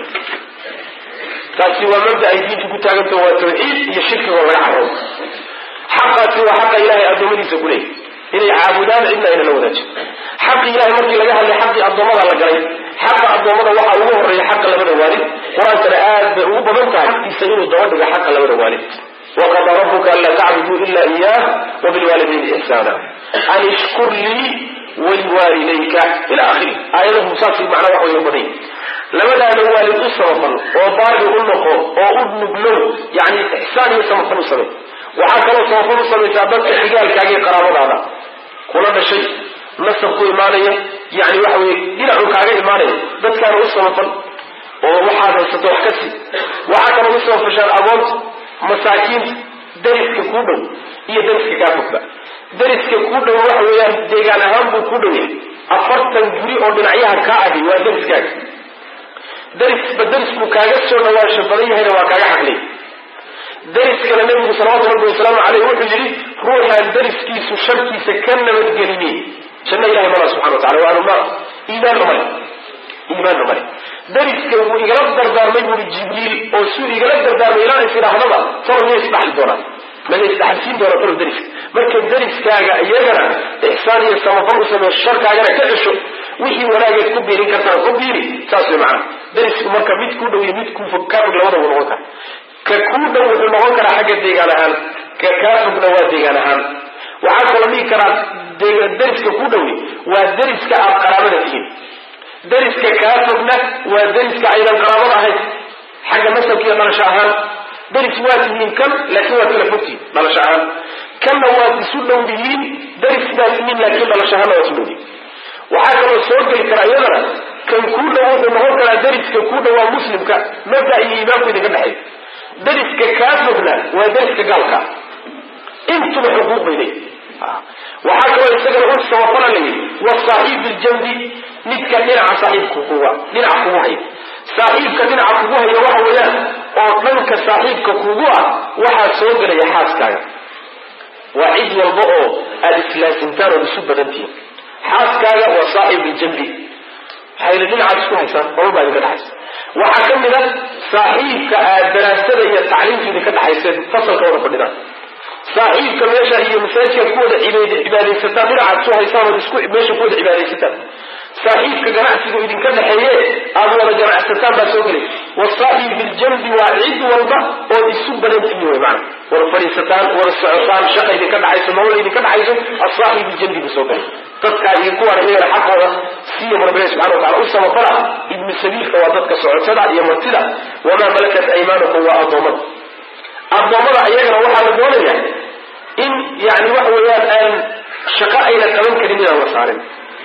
taasi waa mabda ay diintu ku taagantaho waa tawxiid iyo shirkigo laga carabo xaqaasi waa xaqa ilahay addoommadiisa ku leeyay inay caabudaan cidna ayna la wadaajin xaqi ilahay markii laga hadlay xaqii addoommada la galay xaqa addoommada waxaa ugu horreeya xaqa labada waalid qur-aankana aad bay ugu badan tahay xaqiisa inuu daba dhigo xaqa labada waalid waqadaa rabuka anlaa tacbuduu ila iyah wabilwaalidayni ixsaana an ishkur lii waliwaalidayka ila akhiri aayadahu saas macnaa wax way badan labadaada waalid u samafal oo baari u noqo oo u nuglow yani ixsaan iyo samafal u samey waxaa kaloo samafal u samaysaa dadka xigaalkaaga iyo qaraabadaada kula dhashay nasab ku imaanaya yani waxa weye dhinacu kaaga imaanaya dadkaana u samafal oo waxaad haysato wax ka sii waxaa kaloo u samafashaan agoonta masaakiinta dariska kuu dhow iyo dariska kaa fogba dariska kuu dhow waxa weeyaan deegaan ahaan buu ku dhow yahay afartan guri oo dhinacyaha kaa ahi waa dariskaaga darisba darisbuu kaaga soo dhawaansha badan yahayna waa kaaga xaqlay dariskana nabigu salawatu rabbi wasalaamu caleyh wuxuu yidhi ruuxaan dariskiisu sharkiisa ka nabadgelini janno ilahay mala subxana wa tacala waanu naar iimaan umale iimaan umale dariska wuu igala dardaarmay buuri jibriil oo suu igala dardaarmay ilaa is idhaahdaba tolo miya isdhaxli doonaan mala isdhaxalsiin doona tolo dariska marka dariskaaga iyagana ixsaan iyo samafal u samee sharkaagana ka cesho wixii wanaageed ku biirin kartana ku biiri saas way macana darisku marka mid kuu dhow iyo mid kuu fog kaa fog labadaba noqon kara ka kuu dhow wuxuu noqon karaa xagga deegaan ahaan ka kaa fogna waa deegaan ahaan waxaa kaloo dhihi karaa dariska kuu dhowni waa dariska aad qaraabada tihiin dariska kaa fogna waa dariska aydan qaraabada ahayn xagga nasabka iyo dhalasho ahaan daris waa tihiin kan laakiin waad kala fogtihiin dhalasho ahaan kanna waad isu dhow dihiin daris baa tihiin laakiin dhalasho ahaanna waad isu dhow dihiin waxaa kaloo soo geli karaa iyadana kan kuu dhow wuxuu noqon karaa dariska kuu dhow waa muslimka mabda iyo iimaanku idinka dhexeey dariska kaa fogna waa dariska gaalka intuba xuquuq bay leeyihin waxaa kaloo isagana u samafala la yidhi wasaaxiib biljambi midka dhinaca saaxiibka kuga dhinaca kugu haya saaxiibka dhinaca kugu haya waxa weeyaan oo dhanka saaxiibka kugu ah waxaa soo gelaya xaaskaaga waa cid walba oo aada islaasimtaan ood isu badan tihiin xaaskaaga waa saaxib biljambi waxayna dhinacaad isku haysaan nolol baa idinka dhexaysa waxaa ka mid a saaxiibka aad daraasada iyo tacliimta idinka dhexayseen fasalka wada fadhidaan saaxiibka meesha iyo masaajidkaad ku wada cibaadaysataan dhinacaad su haysaan ood isku meesha ku wada cibaadaysataan saaxiibka ganacsiga idinka dhexeeye aad wada ganacsataan baa soo gelay wasaaxib biljambi waa cid walba ood isu badan tihiin wey maana wada fadhiisataan wada socotaan shaqa idinka dhexayso nolol idinka dhexayso asaaxib biljambi buu soo galay dadkaa iyo kuwaana iyagana xaqooda siiya rabbiga subxana wa tacala u samafala ibnu sabiilka waa dadka socotada iyo martida wamaa malakat aymaanukum waa addoommada addoommada iyagana waxaa la doonaya in yani waxa weeyaan aan shaqo ayna qaban karin inaan la saarin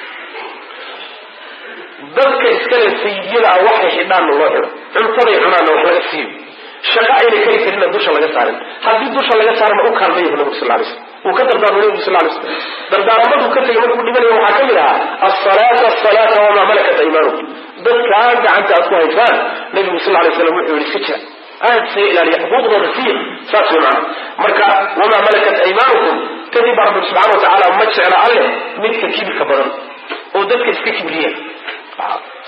dadka iskale sayidiyada ah waxay xidhaanna loo xido cuntaday cunaanna wax laga siiyo shaqo ayna kari karinna dusha laga saarin haddii dusha laga saarana u kaalmaya nabigu sal lay slam wuu ka dardaarmay nabigu sal lay slam dardaaramadu ka tegay markuu dhimanaya waxaa ka mid ahaa asalaata asalaata wamaa malakat aymaanukum dadkaa gacanta aad ku haysaan nabigu sal lay slam wuxuu yihi iska jira aad isaga ilaaliya xuquuqdooda siiya saas way macana marka wamaa malakat aymaanukum kadib baa rabbi subxana wa tacaala ma jecla alleh midka kibirka badan oo dadka iska kibriya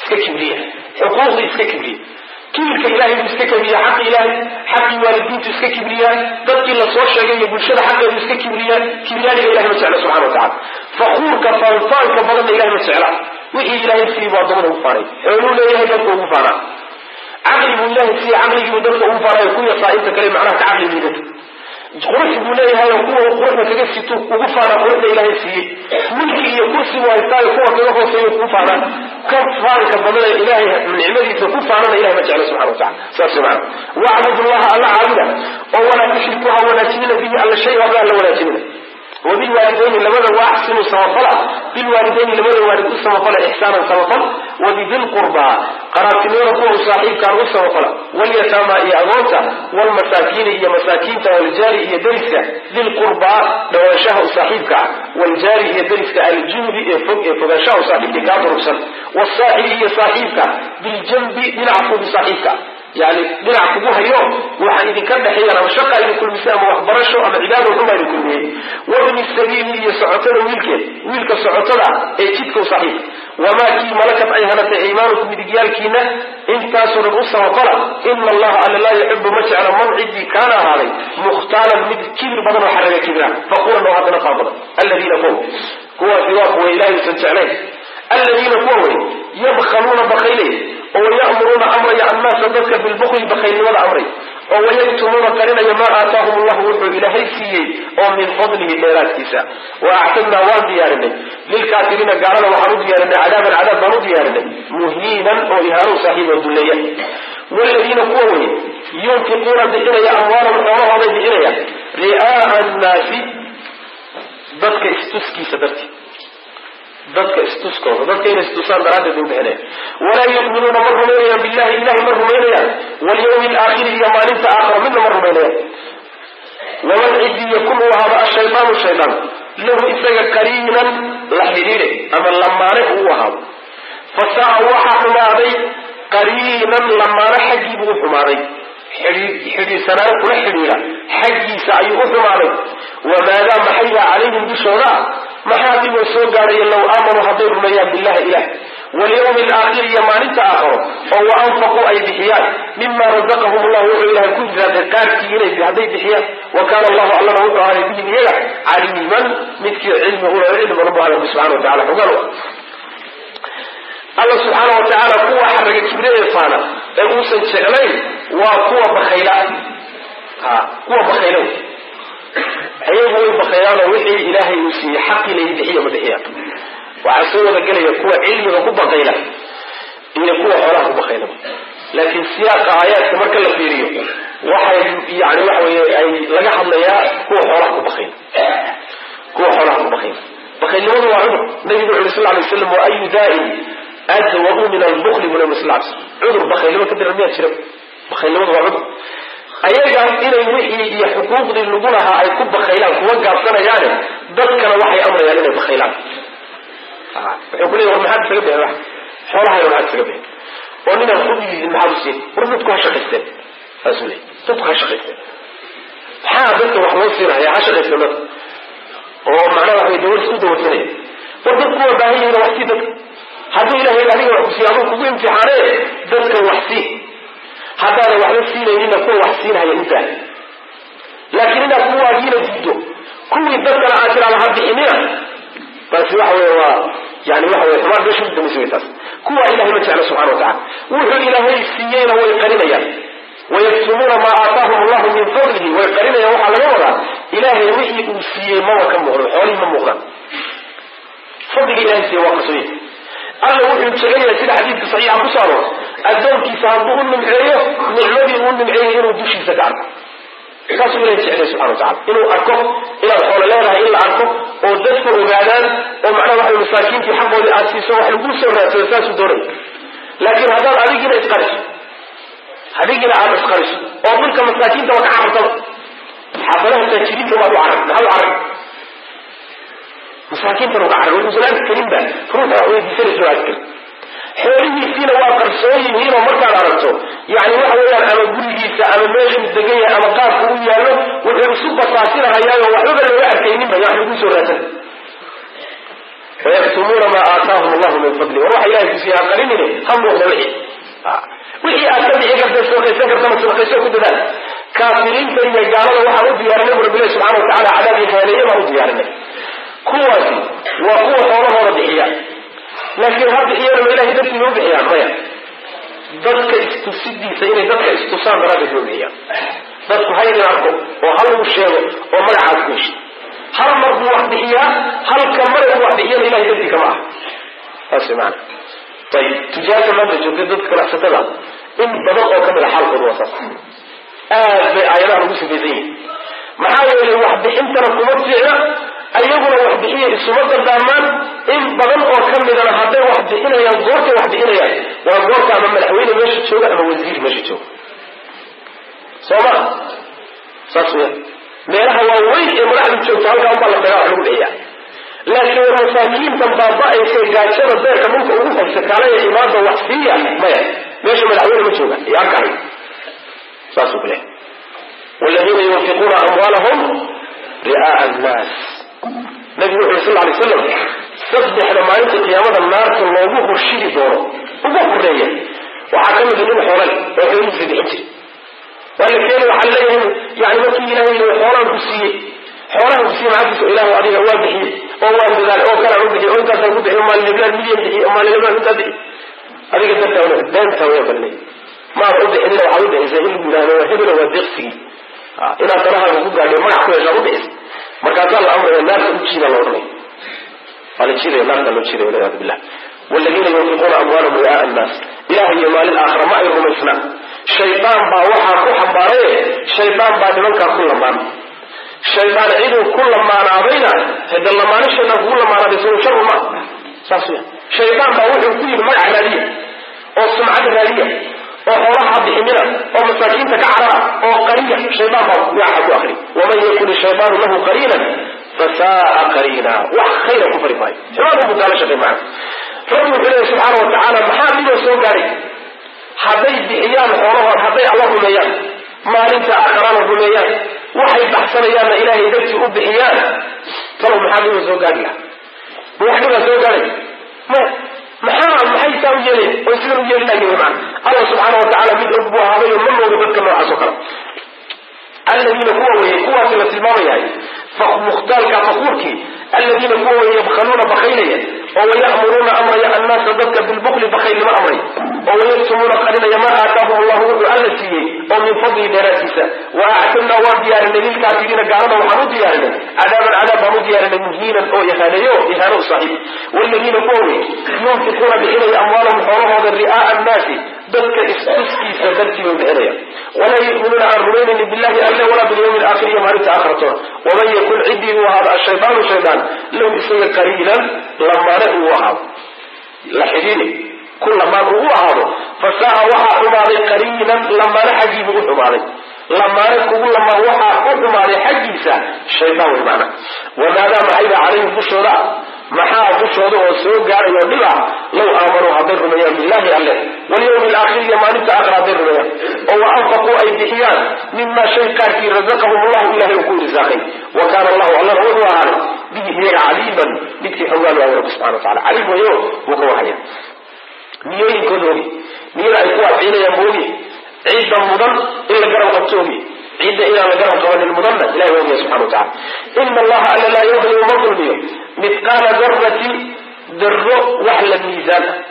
iska kibriya xuquuqdii iska kibriya kibirka ilahay buu iska kibriya xaqi ilahay xaqii waalidiintu iska kibriyaa dadkii lasoo sheegay iyo bulshada xaqeedu iska kibriyaa kibriyaaniga ilahay ma jecla subxana wa tacala fakuurka faanfaanka badanna ilahay ma jecla wixii ilahay siiyey buu addoommada ugu faanay xooluu leeyahay dadka ugu faanaa caqli buu ilahay siiyey caqligiibuu dadka ugu faanay ku yasaa inta kale macnaha ka caqli liidata qurux buu leeyahay oo kuwa quruxda kaga situ ugu faanaa quruxda ilaahay siiyey mulki iyo kursi buu haystaayo kuwa kaga hooseeyo kugu faanaa ka faanka badana ilaahay nicmadiisa ku faanana ilahay ma jecla subxana wa tacala saas mana wacbud llaha alla caabuda oo walaa tushriku ha wanaajinina bihi alla shay waxba alla wanaajinina wabilwaalidayni labada waa axsinu samafala bilwaalidayni labada waalid u samafala ixsaanan samafal wabidilqurbaa qaraabtinimada kuwa u saaxiibkaan u samafala walyataama iyo agoonta wlmasaakiini iyo masaakiinta waljaari iyo deriska dilqurbaa dhawaanshaha u saaxiibka ah waljaari iyo deriska aljunubi ee fog ee fogaanshaha u saaxiibka kaa durugsan wasaaxibi iyo saaxiibka biljanbi dhinaca fogu saaxiibka yani dhinac kugu hayo waxaa idinka dhexeeyaan ama shaqa idin kulmisay ama waxbarasho ama cibaado xuma idin kulmiyey wabni sabiili iyo socotada wiilkeed wiilka socotada ee jidka u saaxiibka wamaa kii malakat ay hanatay aymaanukum midigyaalkiina intaasoo dhan u samafala ina allaha alla laa yuxibu ma jecla man ciddii kaana ahaaday mukhtaalan mid kibir badan oo xaraga kibira faquran oo haddana faa badan alladiina kuwa kuwaasi waa kuwa ilahay usan jeclayn alladiina kuwa wey yabkhaluuna bakaylay oo wayamuruuna amraya annaasa dadka bilbukli bakaylnimada amray oo wayaktumuuna qarinaya maa aataahum allahu wuxuu ilaahay siiyey oo min fadlihi dheeraadkiisa wa actadnaa waan diyaarinay lilkaafiriina gaalada waxaan u diyaarinay cadaaban cadaab baan u diyaarinay muhiinan oo ihaanow saaxiib oo dulleeya wladiina kuwa wey yunfiquuna bixinaya amwaalahum xoolahooday bixinaya ri'aaa annaasi dadka istuskiisa dartii dadka istuskooda dadka inay istusaan daraaddeed u bixinaya walaa yu'minuuna ma rumaynayaan billahi ilahay ma rumaynayaan walyawmi alaakhiri iyo maalinta aakhira midna ma rumaynayaan waman cidii yakun uu ahaado ashaydaanu shaydaan lahu isaga qariinan la xidhiidhe ama lamaane uu ahaado fasaa waxaa xumaaday qariinan lamaane xaggiibuu u xumaaday xidhiidsanaan kula xidhiidha xaggiisa ayuu u xumaaday wamaadaa maxayba calayhim dushooda maxaa dhiboo soo gaadhaya low aamanuu hadday rumeeyaan billahi ilah walyawmi alaakhiri iyo maalinta aakharo oo wa anfaquu ay bixiyaan mima razaqahum allah wuxuu ilahay ku irsaaqay qaarkii inay hadday bixiyaan wa kaana allahu allana wuxuu ahaaday bihim iyaga caliiman midkii cilmi ula cilmi badan bu alla subxana wa tacala xogaan alla subxaana wa tacaala kuwa xaraga kibre ee faana ee uusan jeclayn waa kuwa bakayla ha kuwa bakayla ayagu way bakaylaanoo wixii ilaahay uu siiyey xaqii layi bixiya ma bixiyaan waxaa soo wada gelaya kuwa cilmiga ku bakayla iyo kuwa xoolaha ku bakayla laakiin siyaaqa aayaadka marka la fiiriyo waxay yani waxa weye ay laga hadlayaa kuwa xoolaha ku bakayla kuwa xoolaha ku bakayla bakaylnimadu waa cudur nabigu wuxu uri sal lay waslam wa ayu daa'in adwau min albukli bu nabi sal l sl cudur bakaylnimo ka dira miyaa jira bakaylnimadu waa cudur ayaga inay wixii iyo xuquuqdii lagu lahaa ay ku bakaylaan kuma gaabsanayaane dadkana waxay amrayaan inay bakaylaan wuxuu ku leey war maxaad isaga bixin wax xoolahayna maxaad isaga bixin oo ninaan kudiyidin maxaad u siin war dadku ha shaqaysteen saasuu leey dadku ha shaqaysteen maxaa dadka wax loo siinaya ha shaqaysteen dadka oo macnaha wax way dawar isku dawarsanaya war dadku waa baahan yihiin wax sii dadka hadduu ilahay adiga wax kusiiy aduu kugu imtixaanee dadka wax sii haddaadan waxba siinayninna kuwa wax siinhaya u daa laakiin inaad kuwaagiina diido kuwii dadkana aad tiraada ha bixinina taasi waxa wey waa yani waxa wey xumaan meesha u dambaysa wey taas kuwa ilahay ma jecla subxana wa tacala wuxuu ilaahay siiyeyna way qarinayaan wayaktumuuna maa aataahum allahu min fadlihi way qarinayaan waxaa laga wadaa ilaahay wixii uu siiyey maba ka muuqdo xoolihii ma muuqdaan fadliga ilahay siiye waa qasoye alla wuxuu jecel yahay sida xadiidka saxiixa ku soo aroor addoonkiisa hadduu u nimceeyo nicmadii uu nimceeyey inuu dushiisa ka arko saasuu ilahay jeclay subxana wa tacala inuu arko inaad xoolo leedahay in la arko oo dadku ogaadaan oo macnaha waxa masaakiintii xaqoodii aad siiso wax laguu soo raadsado saasuu doonay laakiin haddaad adigina isqariso adigina aad isqariso oo dhulka masaakiinta waa ka carartaba xaafadaha taajiriinta waad u carag maxaad u carag masaakiintan uga carag wuxuusan arki karinba ruuxa wax weydiisanayso arki karin xoolihiisiina waa qarsoon yihiinoo markaad aragto yani waxa weeyaan ama gurigiisa ama meeshuu degan yahay ama qaabku u yaallo wuxuu isu basaasinahayaayoo waxbaba looga arkayninba wax lagu soo raadsan wayaktumuuna maa aataahum allahu min fadli war waxa ilahay kusiiya ha qarinine ha muuqda wixii wixii aad ka bixi karta sadaqaysan kartana sadaqayso ku dadaal kaafiriinta iyo gaalada waxaan u diyaarinay bu rabbilahi subxana wa tacala cadaab iyo haaneeye baan u diyaarinay kuwaasi waa kuwa xoolahooda bixiya laakiin ha bixiyana ma ilahay dartiina u bixiyaan maya dadka istusidiisa inay dadka istusaan daraaddeed loo bixiyaan dadku haydin arko oo hal uu sheego oo magacaas ku heshay hal mar buu wax bixiyaa halka mare buu wax bixiyana ilahay dartii kama ah saas maana ayib tujaarta maanta joogta dadka ganacsatada in badan oo kamid a xaalkooda waa saas aad bay aayadaha ugu sifaysan yihin maxaa yeelay waxbixintana kuma fiicna ayaguna waxbixiya isuma dardaamaan in badan oo ka midana hadday wax bixinayaan goortay wax bixinayaan waa goorta ama madaxweyne meesha jooga ama wasiir meesha jooga soo ma saas weya meelaha waaweyn ee madaxdu joogto halkaa unbaa la dagaa wax lagu bixiya laakiin war masaakiintan baaba-aysa gaajada beerka dhulka ugu haysa kaalaya imaada wax siiya maya meesha madaxweyne ma jooga iyo arkahay saasuu ku lehay waladiina yunfiquuna amwaalahum ri'aaa annaas nabigu wuxu sal lay slam saddexda maalinta qiyaamada naarta loogu horshidi doono ugu horeeya waxaa ka mida nin xoolal oo xoolihiisa bixin jiri waa la keeni waxaa laleeyahay yani markii ilahay l xoolaan ku siiyey xoolahan ku siiyey maxaadiisa ilahu adiga waa bixiyey oo waan dadaal oo kalaan u bixiy oo intaasaan ku bixiy maalin heblaan milyan bixiy oo maalin heblaan intaa bixiy adiga dartaa beenta waya balnay maada u bixinina waxaad u bixisay in lagu yidhahdo waa hebelo waa deeqsigii inaad danahaaga ku gaadhay magac ku heshaad u bixis markaasaa la amraya naarta u jiida la odhanay waa la jiidaya naarta loo jiidaya walciyaadu billah waladiina yunfiquuna amwaalahum ri'aaa annaas ilaah iyo maalin aakhira ma ay rumaysnaa shaydaan baa waxaa ku xambaaraye shaydaan baa nimankaa ku lamaan shaydaan ciduu ku lamaanaadayna hada lamaani shaydaan kugu lamaanaaday saw sharu ma saas weya shaydaan baa wuxuu ku yidhi magac raadiya oo sumcad raadiya oo xoolaha bixinina oo masaakiinta ka carara oo qariya shaydaan baa magaca ku akri waman yakun ishaydaanu lahu qariinan fasaaa qariina wax khayra ku fari maayo xumaan buu kaala shaqay macana rabbi wuxuu leeyahy subxaana wa tacaala maxaa dhiboo soo gaaray hadday bixiyaan xoolahood hadday alla rumeeyaan maalinta aakhirana rumeeyaan waxay baxsanayaanna ilaahay dartii u bixiyaan talow maxaa dhiboo soo gaari laha ma wax dhibaa soo gaaray maya maxaa maxay saa u yeelayn oo sidan u yeeli lahayn wy maana allah subxaana wa tacala mid og buu ahaaday oo ma mooga dadka noocaas oo kale aladiina kuwa weeye kuwaasi la tilmaamayahay mukhtaalka fakuurkii aladiina kuwa weeye yabkhaluuna bakaynaya oo waya'muruuna amraya annaasa dadka bilbukli bakaylnimo amray oo wayaktumuuna qarinaya maa aataahum allahu wuxuu alla siiyey oo min fadli dheeraadkiisa wa actadnaa waan diyaarinay lilkaafiriina gaalada waxaan u diyaarinay cadaaban cadaab baan u diyaarinay muhiinan oo ihaaneeyo ihaano u saaxiib waladiina kuwa weye yunfiquuna bixinaya amwaalahum xoolahooda ri'aaa annaasi dadka istuskiisa dartii bay bixinaya walaa yuminuuna aan rumaynayni billahi alle walaa bilyawmi alaakhir iyo maalinta aakhiratoona waman yakun ciddii uu ahaado ashaydaanu shaydaan lahu isaga qariinan lamaane uu ahaado la xidhiini ku lamaan uu u ahaado fasaa waxaa xumaaday qariinan lamaane xaggii buu u xumaaday lamaane kugu lamaan waxaa u xumaaday xaggiisa shaydaan way macna wamaadaa maxayba calayhim dushooda maxaa dushooda oo soo gaaray oo dhib ah low aamanuu hadday rumeeyaan billahi alle walyawmi alaakhir iyo maalinta aakhira hadday rumeeyaan oo wa anfaquu ay bixiyaan mima shay qaarkii razaqahum allahu ilahay uu ku irsaaqay wa kaana allahu allana wuxuu ahaaday bihi iyaga caliiman midkii xogaan waayo rabbi subxana wa tacala caliim wayo wuu ka wahaya niyooyinkooda ogi niyada ay ku waafcinayaan moogi cidda mudan in la garab qabto ogi cidda inaan la garab qabanin mudanna ilahay ogiya subxana wa tacala ina allaha alla laa yudlimu ma dulmiyo mithqaala darati darro wax la miisaan ah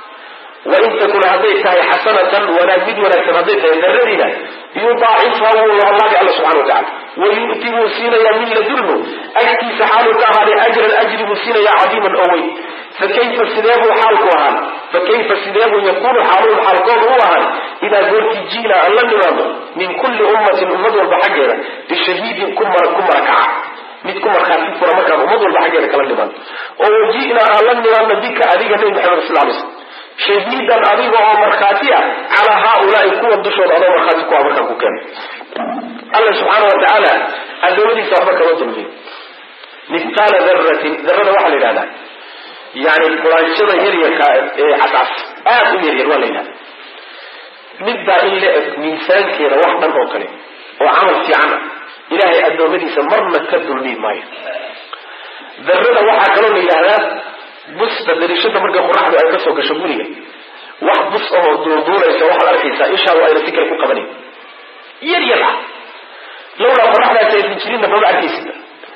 wain takun hadday tahay xasanatan wanaag mid wanaagsan hadday tahay daradiina yudaacifha wuu labalaabi alla subxana wa tacala wayu'ti wuu siinayaa min ladunhu agtiisa xaaluu ka ahaaday ajran ajri buu siinayaa cadiiman oo weyn fakayfa sideebuu xaalku ahaan fakayfa sideebuu yakunu xaaluhum xaalkoodu u ahaan idaa goortii jiina aan la nimaado min kulli ummatin ummad walba xaggeeda bishahiidin ku marakaca mid ku markhaati fura markaan ummad walba xaggeeda kala nimaado oo waji'naa aan la nimaadno bika adiga nebi maxamed sal lay slm shahiidan adiga oo markhaati ah calaa haaulaai kuwa dushooda adoo markhaati ku ah markaan ku keeno alla subxaana wa tacaala adoomadiisa waxba kama dulmiyo mithqaala daratin darada waxaa la yidhahdaa yani quraanshada yaryarka ee casaas aad u yaryar waa la yidhahda midbaa in la eg miisaankeeda wax dhan oo kale oo camal fiican ah ilaahay adoomadiisa marna ka dulmi maayo darada waxaa kaloo la yidhahdaa busta dariishada marka qoraxdu ay kasoo gasho guriga wax bus ahoo duurduuraysa waxaad arkaysaa ishaadu ayna si kale ku qabanayn yar yar ah lawlaa qoraxdaasi aysan jirinna maba arkaysid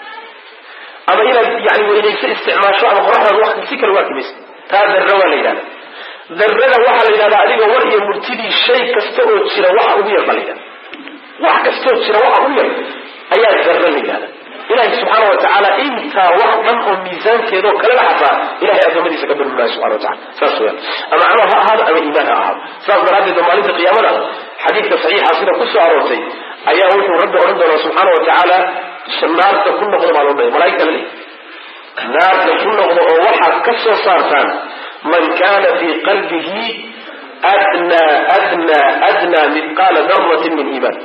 ama inaad yani weynayso isticmaasho ama qoraxdaad wax si kale u arki maysa taa darra waa la yidhahda darrada waxaa la yidhahdaa adiga war iyo murtidii shay kasta oo jira waxa ugu yar baa la yidhahda wax kastaoo jira waxa ugu yar ayaa darra la yidhahda ilahi subxaana wa tacaala intaa wax dhan oo miisaankeedao kaleba xataa ilahay adoomadiisa ka dulmulaya subxana wa tacala saas weyaan ama camal ha ahaado ama iimaan ha ahaado saas daraaddeed oo maalinta qiyaamada xadiidka saxiixa sida ku soo aroortay ayaa wuxuu rabbi odhan doonaa subxaana wa tacaala naarta ku noqdo baa loo dhaya malaigta lale naarta ku noqdo oo waxaad ka soo saartaan man kana fii qalbihi adnaa adnaa adnaa midqaala daratin min iimaan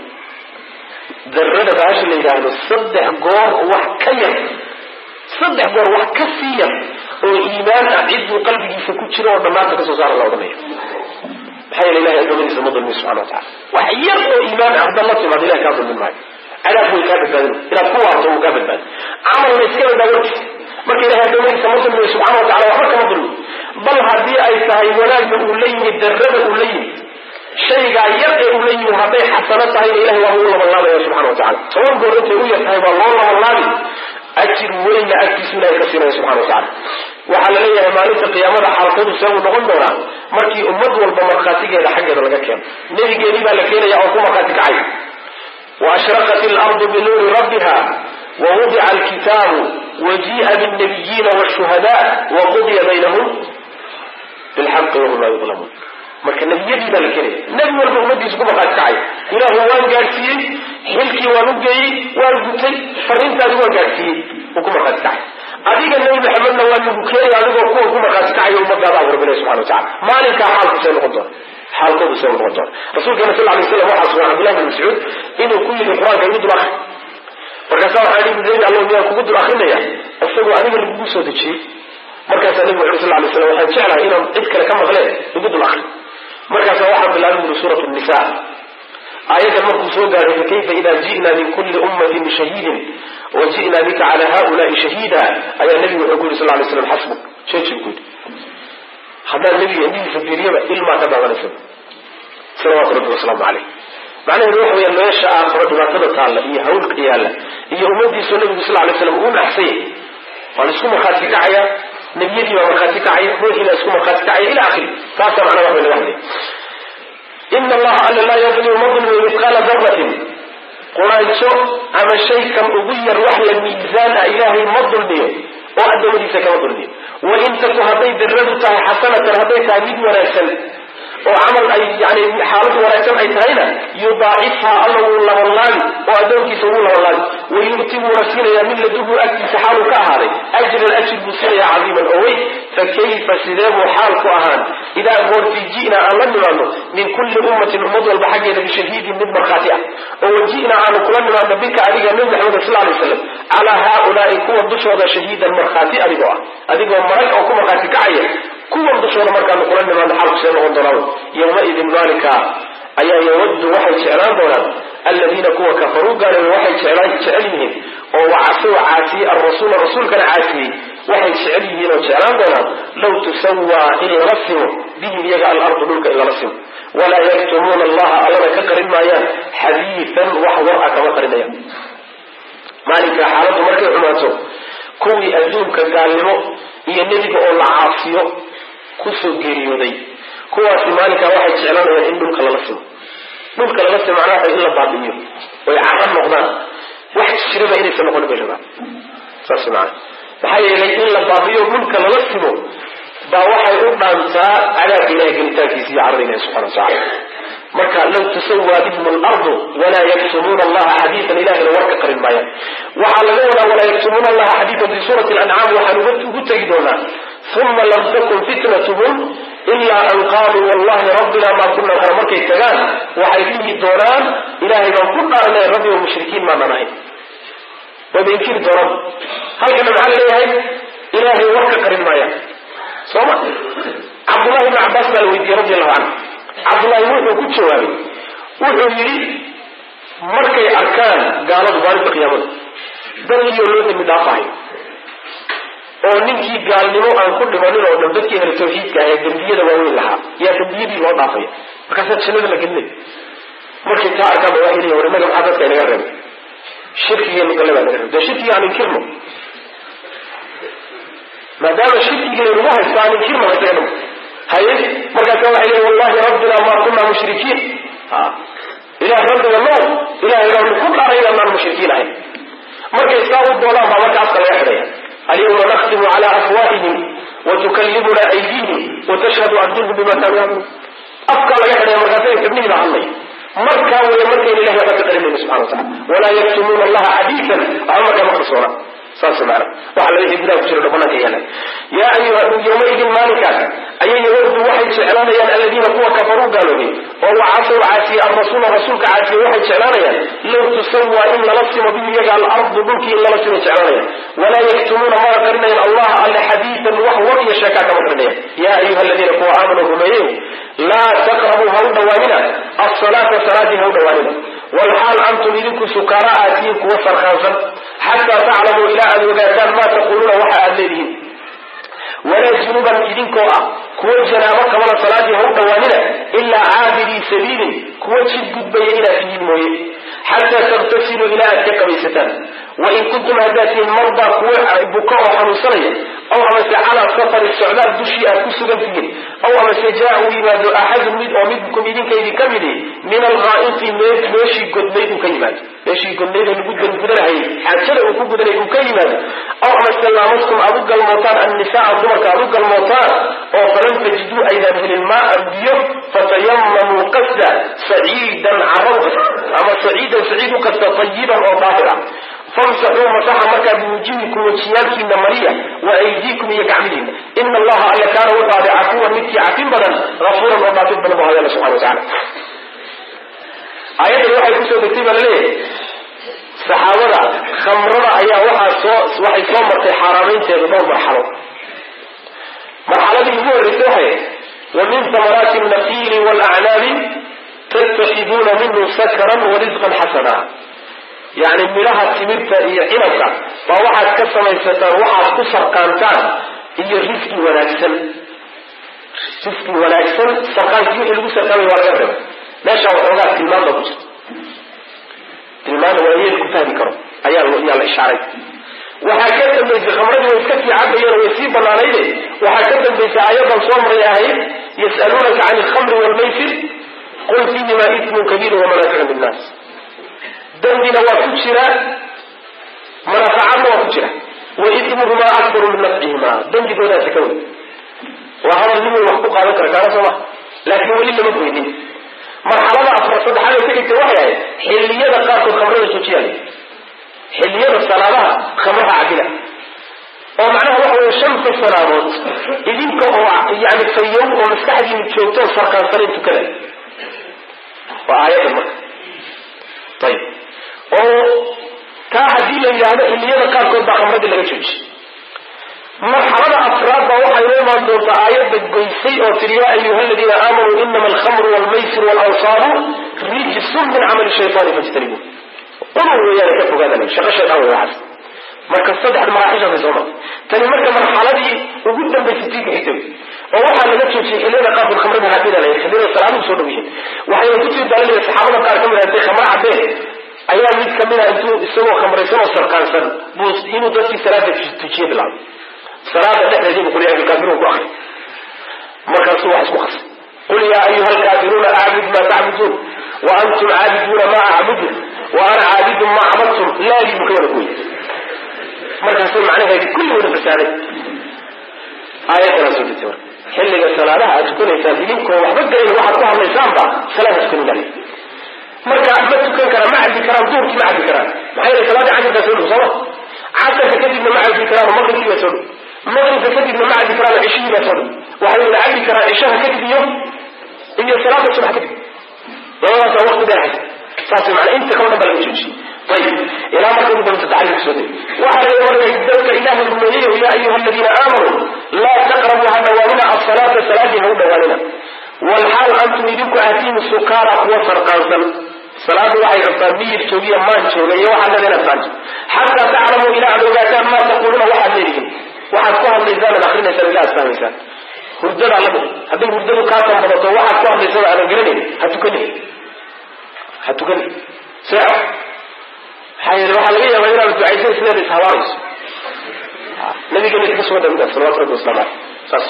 darada baasha la yidhaahdo saddex goor wax ka yar saddex goor wax ka sii yar oo iimaan ah cidduu qalbigiisa ku jiro oo dhammaanta kasoo saara la odhanaya maxaa yeele ilahay adoomadiisa ma dulmin subxana wa tacala wax yar oo iimaan ah haddaad la timaado ilahay kaa dulmin maayo cadaab way kaa badbaadin inaad ku waarto wuu kaa badbaadin camalna iska badbaadin marka ilahay adoomadiisa ma dulmiyo subxana wa tacala waxba kama dulmin bal haddii ay tahay wanaagna uu la yimid darrada uu la yimid shaygaa yar ee uu la yimid hadday xasano tahayna ilahay waa uu labanlaabaya subxana wa tacala toban goor intay u yar tahay baa loo labanlaabi ajir weyna agtiisu ilahay ka siinaya subxana wa tacala waxaa la leeyahay maalinta qiyaamada xaalkoodu see uu noqon doonaa markii ummad walba markhaatigeeda xaggeeda laga keeno nebigeedii baa la keenaya oo ku markhaati kacay wa ashraqat ilardu binuuri rabbiha wa wudica alkitaabu wa jii'a binnabiyiina washuhada wa qudiya baynahum bilxaqi wahum laa yudlamuun marka nebiyadii baa la keenaya nebi walba ummadiisa ku markhaati kacay ilaahu waan gaadhsiiyey xilkii waan u geeyey waan gutay fariintaadi waan gaadhsiiyey uu ku markhaati kacay adiga nebi maxamedna waa lagu keenaya adigoo kuwa ku markhaati kacay ummadaada abu rabbi ilahi subxana wa tacala maalinkaa xaalku see noqon doona xaalkoodu see noqon doona rasuulkeena sal lay slam waxaa sugan cabdillahi bin mascuud inuu ku yidhi qur-aanka igu dul akri markaasaa waxaa ihi nebi allo miyaan kugu dul akrinaya isagoo adiga lagugu soo dejiyey markaasaa nebigu wuxu sal lay slam waxaan jeclahay inaan cid kale ka maqleen igu dul akri markaasaa waxaa bilaabay buri suurat nisa aayaddan markuu soo gaaray fakayfa ida ji'na min kulli ummatin bishahiidin wa ji'na bika cala haulaai shahiida ayaa nebigu wuxuu ku yidhi sal lay slam xasbuk jeejib ku yidhi haddaan nebiga indhihiisa fiiriyaba ilmaa ka daadanaysa salawaatu rabbi wasalaamu caleyh macnaheedu waxa weya meesha aakhiro dhibaatada taalla iyo hawlka yaalla iyo ummadiisoo nebigu sal lay slam uu naxsay waa la isku markhaati kacaya nebiyadii baa markhaati kacaya ruuxii baa isku markhaati kacaya ila akhiri taasaa macnaha wax laga hadlay ina allaha alla laa yadlimu ma dulmiyo mithqaala daratin quraanjo ama shay kan ugu yar wax la miisaan ah ilaahay ma dulmiyo oo addoommadiisa kama dulmiyo wain taku hadday darradu tahay xasanatan hadday tahay mid wanaagsan oo camal ay yani xaalad wanaagsan ay tahayna yudaacifha alla wuu labanlaabi oo addoonkiisa wuu labanlaabi wayu'ti wuuna siinayaa min laduhu agtiisa xaaluu ka ahaaday ajran ajir buu siinayaa cadiiman oo weyn fakayfa sidee buu xaal ku ahaan idaa goortii ji'naa aan la nimaadno min kulli ummatin ummad walba xaggeeda bishahiidin mid markhaati ah oo waji'naa aanu kula nimaadno bika adiga nebi maxamed sal lay slam calaa haaulaai kuwa dushooda shahiidan markhaati adigoo ah adigoo marag oo ku markhaati kacaya kuwan dushooda markaanu kula nimaadno xaalku see noqon doonaa yowmaidin maalinka ayaa yawaddu waxay jeclaan doonaan aladiina kuwa kafaruu gaaloobay waxay jecel yihiin oo wacasow caasiyey alrasuula rasuulkana caasiyey waxay jecel yihiin oo jeclaan doonaan low tusawaa in lala simo bihim iyaga alardu dhulka in lala simo walaa yaktumuuna allaha allana ka qarin maayaan xadiidan wax war a kama qarinayaan maalinka xaaladdu markay xumaato kuwii adduunka gaalnimo iyo nebiga oo la caasiyo kusoo geeriyooday kuwaasi maalinkaa waxay jeclanayaan in dhulka lala simo dhulka lala simo macnaha in la baabi'iyo oy caran noqdaan wax jiraba inaysan noqonin bay rabaan saas maana maxaa yeelay in la baabi'iyo dhulka lala simo baa waxay u dhaantaa cadaabka ilahay gelitaankiisa iyo carada ilahi subxana wa tacala marka low tusawaa bihim alardu walaa yaktumuuna allaha xadiidan ilahina warka qarin maayaan waxaa laga wadaa walaa yaktumuuna allaha xadiidan fi suurati alancaam waxaan ugu tegi doonaa uma lam takun fitnatuhum ilaa an qaaluu wallahi rabbina maa kuna kara markay tagaan waxay dhihi doonaan ilahay baan ku dhaarnay rabbi o mushrikiin maanaan ahayn wayba inkiri doonaan halkana maxaa laleeyahay ilaahay warka qarin maayaan soo ma cabdullahi ibni cabbaas baa la weydiiyey radi allahu canhu cabdullaahi wuxuu ku jawaabay wuxuu yidhi markay arkaan gaaladu maalinta qiyaamada daliyo loo dambi dhaafahayo oo ninkii gaalnimo aan ku dhimanin oo dhan dadkii ahlu tawxiidka ah ee dembiyada waaweyn lahaa yaa dembiyadii loo dhaafaya markaasaa jannada la gelinay markay taa arkaan ba waxay leeyihin war innaga maxaa dadka inaga reebay shirkigeenu galle baa naga reebay dee shirkiga aan inkirno maadaama shirkigeenu nagu haysta aan inkirno isaga dhan haye markaasa waxay leeyihin wallahi rabbina maa kunaa mushrikiin ilaah rabbiga no ilahay baanu ku dharay inaan mushrikiin ahayn markay saa u doonaan baa marka afka laga xidhaya alyawma nakhtimu cala afwaahihim watukallimuna aydihim watashhadu arjuluhum bima kaanu yacmaluun afka laga xidhaya markaasa xibnihii baa hadlay markaa weeye markayna ilahay waxba ka qarinayno subxana watacala walaa yaktumuuna allaha xadiisan waxba markaa ma qarsoona saas maana waxa laga gudaha ku jiro banaanka yaala yaa ayuha yawmaidin maalinkaas ayay yawardu waxay jeclaanayaan aladiina kuwa kafaruu gaaloobay oo wacasaw caasiye arasuula rasuulka caasiye waxay jeclaanayaan low tusawaa in lala simo bihi iyaga alardu dhulkii in lala simay jeclaanayaan walaa yaktumuuna mana qarinayan allaha alle xadiidan wax war iyo sheekaa kama qarinayan yaa ayuha aladiina kuwa aamanuu rumeeyeyo laa taqrabuu ha u dhawaanina asalaata salaadii ha u dhawaanina walxaal antum idinku sukaara aatiyin kuwa sarkaansan xataa taclamuu ilaa aad ogaataan maa taquuluuna waxa aad leedihiin walaa junuban idinkoo ah kuwa janaabo qabana salaadii ha u dhawaanina ilaa caabidii sabiilin kuwa jid gudbaya inaad tihiin mooye xataa takhtasiluu ilaa aad ka qabaysataan wain kuntum haddaad tihiin mardaa kuwa buka oo xanuunsanaya aw amase calaa safari socdaal dushii aad ku sugan tihiin aw amase jaa uu yimaado axadun mid oo midkum idinka idinka midi min alghaa'iti meeshii godnayd uu ka yimaado meeshii godnayd ee lagu gudanahayay xaajada uu ku gudanay uu ka yimaado aw amase laamastum aad u galmootaan annisaa dumarka aad u galmootaan oo falan tajiduu aydaan helin maaan biyo fatayamamuu qasda saciidan carab ama saciidan saciid u qasta tayiban oo daahir ah famsaxuu masaxa markaa biwujuhikum wejiyaalkiina mariya wa aydiikum iyo gacmihiina ina allaha alle kaana wuxuu aday cafuwan midkii cafin badan afuuran oo dhaafid badan bu hay alla subxana watacala aayaddan waxay kusoo degtay baa laleeyahay saxaabada khamrada ayaa waxaa soo waxay soo martay xaaraamaynteeda dhowr marxalo marxaladii ugu horreysay waxay wa min samaraati nafiili waalacnaabi tattakiduuna minhu sakran warisqan xasana yacni midhaha timirta iyo cinabka baa waxaad ka samaysataan waxaad ku sarqaantaan iyo risqi wanaagsan risqi wanaagsan sarqaankii wixii lagu sarqaamay waa laga reebay meeshaa waxoogaa tilmaan baa ku jirta tilmaana waa yeed ku fahmi karo ayaa yaa la ishaaray waxaa ka dambaysay khamradii way iska sii cabayeen way sii banaanayde waxaa ka dambaysay ayadan soo maray ahayd yas'aluunaka can alkhamri waalmaysir qul fiihima ismun kabiir wamanaaficu linnaas dembina waa ku jira manaafacaadna waa ku jira wa ismuhumaa akbaru min nafcihima dembigoodaasi ka wey waa hadal nin wax ku qaadan kara kaana soo ma laakiin weli lama goynin marxalada afar saddexaad ay ka dhigtay waxay ahayd xilliyada qaarkood khamrada joojiyaal xilliyada salaadaha khamraha cabila oo macnaha waxa weye shanta salaadood idinka oo yani fayow oo maskaxdiinu joogto oo sarkaansanayn tukada waa aayaddan marka ayib oo taa haddii la yidhaahdo xilliyada qaarkood baa khamradii laga joojiy marxalada afraad baa waxay noo imaan doontaa aayadda goysay oo tiri yaa ayuha aladiina aamanuu inama alkhamru waalmaysir waalansaabu rijsun min camali shaytaani fajtanibu udur weeyaane ka fogaada shaqo shaydaan wey waxaas marka saddexda maraaxishaasay soo martay tani marka marxaladii ugu dambaysay tii ka xigtay oo waxaa laga joojiyey xilliyada qaarkood khamrada habila la xilliyada salaaduhu soo dhow yihiin waxayna ku jirtaa laleeyahay saxaabada qaar ka mid ah khamro cabeen ayaa mid kamid ah intuu isagoo khamraysan oo sarkaansan buu inuu dadkii salaada tujiye bilaabay salaada dhexdeediibu qul yaa ayuha alkaafiruun ku akri markaasuu wax isku qasay qul yaa ayuha alkaafiruuna acbud maa tacbuduun wa antum caabiduuna maa acbudu wa ana caabidun maa cabadtum laadii buu ka wada gooyey markaasuu macnaheedi kulli wada fasaaday aayaddanaa soo degtay marka xilliga salaadaha aad tukanaysaan idinkoo waxba galayn waxaad ku hadlaysaanba salaada tukanin galay marka ma tukan karaan ma cabdi karaan duurkii ma cabdi karaan maxaa yeele salaadii casharkaa soo dhow sooma casarka kadibna ma cabdi karaan maqribkii baa soo dhow maqribka kadibna ma cabdi karaan cishihii baa soo dhow waxay wada cabdi karaan cishaha kadib iyo iyo salaada subax kadib labadaasaa waqti dheer haysa saas macnaa inta kalo dhan baa laga joojiyey ayib ilaa marka ugu dambaysa taxriirka soo degay waxaa laga warayay dadka ilaahay rumeeyeyo yaa ayuha aladiina aamanuu laa taqrabuu ha dhawaanina asalaata salaadii ha u dhawaanina walxaal antum idinku aatiinu sukaara kuwa sarqaansan salaadu waxay rabtaa miyir joogiya maan jooga iyo waxaad leeda inaad faanto xataa taclamuu ilaa aad ogaataan maa taquuluuna waxaad leedihiin waxaad ku hadlaysaan ad akrinaysaan ila astaamaysaan hurdadaa lamid hadday hurdadu kaa tambadato waxaad ku hadlaysaba aadan garanayn ha tukanin ha tukanin seexo maxaa yeele waxaa laga yaabaa inaad ducaysan isleeda ishabaarayso nabigeena ka sugan midaas salawatu rabbi waslamu aleyh saas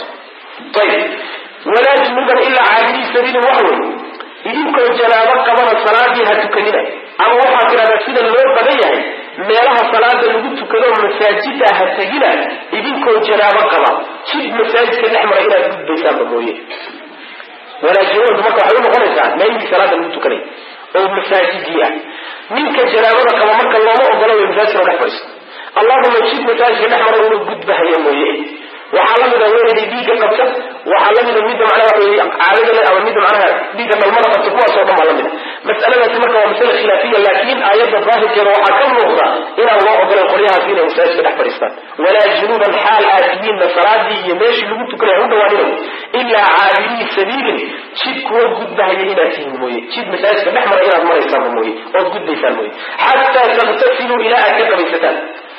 ayib walaa junuban ilaa caabidii sabiilin wax wey idinkoo janaabo qabana salaadii ha tukanina ama waxaad tidhahdaa sida loo badan yahay meelaha salaada lagu tukado masaajida ha tegina idinkoo janaabo qaba jid masaajidka dhex mara inaad gudbaysaanba mooye walaajinoodu marka waxay u noqonaysaa meelihii salaada lagu tukanay oo masaajidii ah ninka janaabada qaba marka looma ogolo way masaajidka dhex fadhiiso allahuma jid masaajidka dhex mara inuu gudbahaya mooye waxaa lamida weynayday dhiigga qabta waxaa lamida midda macnaha waxa weye caadada le ama midda macnaha dhiigga dhalmada qabta kuwaasoo dhan baa lamida mas'aladaasi marka waa masale khilaafiya laakiin aayadda daahirkeeda waxaa ka muuqda inaan loo ogolayn qolyahaas inay masaajidka dhex fadhiistaan walaa junuuban xaal aad tihiinna salaadii iyo meeshii lagu tukanay ha u dhawaaninayo ilaa caabidii sabiilin jid kuwa gudbahaya inaad tihiin mooye jid masaajidka dhex mara inaad maraysaanba mooye ood gudbaysaan mooye xataa takhtasiluu ilaa aad ka qabaysataan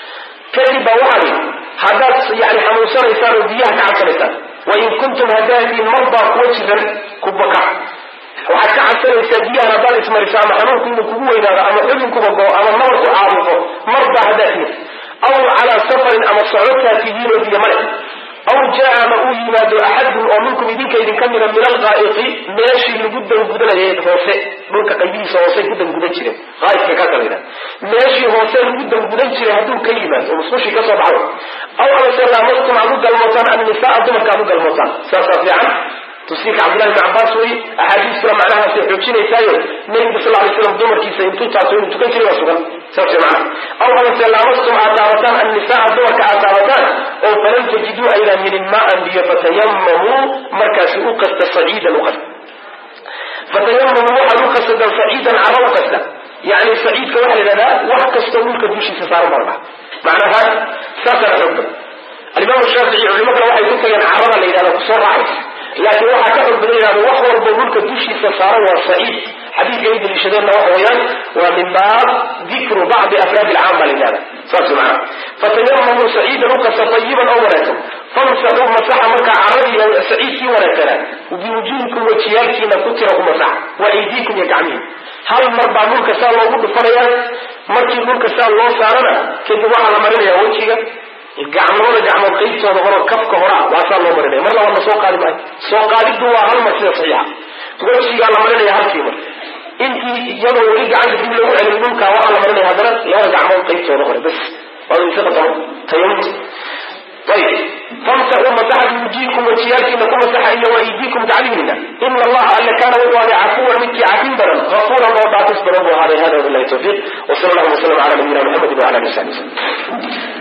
kadib baa waxaa lii haddaad yani xanuunsanaysaan oo biyaha ka cabsanaysaan wain kuntum hadaatiin marbaa kuwa jiran ku baka waxaad ka cabsanaysaa biyahan haddaad ismariso ama xanuunku inuu kugu weynaado ama xubinkuba goo ama nabarku caabuqo marbaa haddaad timid aw calaa safarin ama socotaa tihiin oo biyo male aw jaa ama uu yimaado axadun oo minkum idinka idinka mida min alqaa'iqi meeshii lagu dangudanayay hoose dhulka qaybihiisa hoosey ku dangudan jireen qaa'iqka ka kala yidhaha meeshii hoose lagu dangudan jiray hadduu ka yimaado oo musqushii kasoo baxdo aw amase laamastum aad u galmootaan annisaa dumarka aad u galmootaan saasaa fiican tafsiirka cabdillahi ibn cabbaas wey axaadiistuna macnahaasay xoojinaysaayo nebiga sal lay slam dumarkiisa intuu taaso inuu tukan jiray waa sugan saas wey macnaha aw amase laamastum aad taabataan annisaa dumarka aad taabataan oo falan tajiduu aydaan helin maan biyo fatayamamuu markaasi u qasta saciidan u qasta fatayamamuu waxaad u qasadaan saciidan cara u qasta yani saciidka waxaa la yidhahdaa wax kastoo dhulka dushiisa saaran baa la dhaha macnaha saasaa xoog badan alimaam shaafici culimo kale waxay ku tageen carada la yidhahda kusoo raacaysa laakiin waxaa ka xog badan yidhahda wax walbo dhulka dushiisa saaran waa saciid xadiidka ay daliishadeenna waxa weeyaan waa min baab dikru bacdi afraadi alcaam baa la yidhahda saas macana fatayamamuu saciidan ukasa tayiban oo wanaagsan famsaxuu masaxa markaa caradii saciidkii wanaagsanaa biwujuhikum wajiyaalkiina ku tira ku masaxa wa aydiikum iyo gacmihi hal mar baa dhulka saa loogu dhufanayaa markii dhulka saa loo saarana kadib waxaa la marinayaa wejiga gacmooda gacmood qaybtooda horo kafka horaa waasaa loo marinaya mar labaad la soo qaadi maayo soo qaadiddu waa hal mar sida saxiixa wejigaa la marinaya halkii mar intii iyadoo weli gacanta dib lagu celin dhulkaa waxaa la marinaya haddana labada gacmood qaybtooda hore bas waa isa qatamo tayamut ayib famsaxuu masaxa biwujihikum wajiyaalkiina ku masaxa iyo waydiikum gacmihiina ina allaha alle kaana wuxuu ahday cafuwan midkii cafin badan gafuuran oo dhaafis badan buu ahaaday hada wabilahi tawfiiq wasala allahu wasalam cala nabiyina muxamedi wala ali wasabi wasalm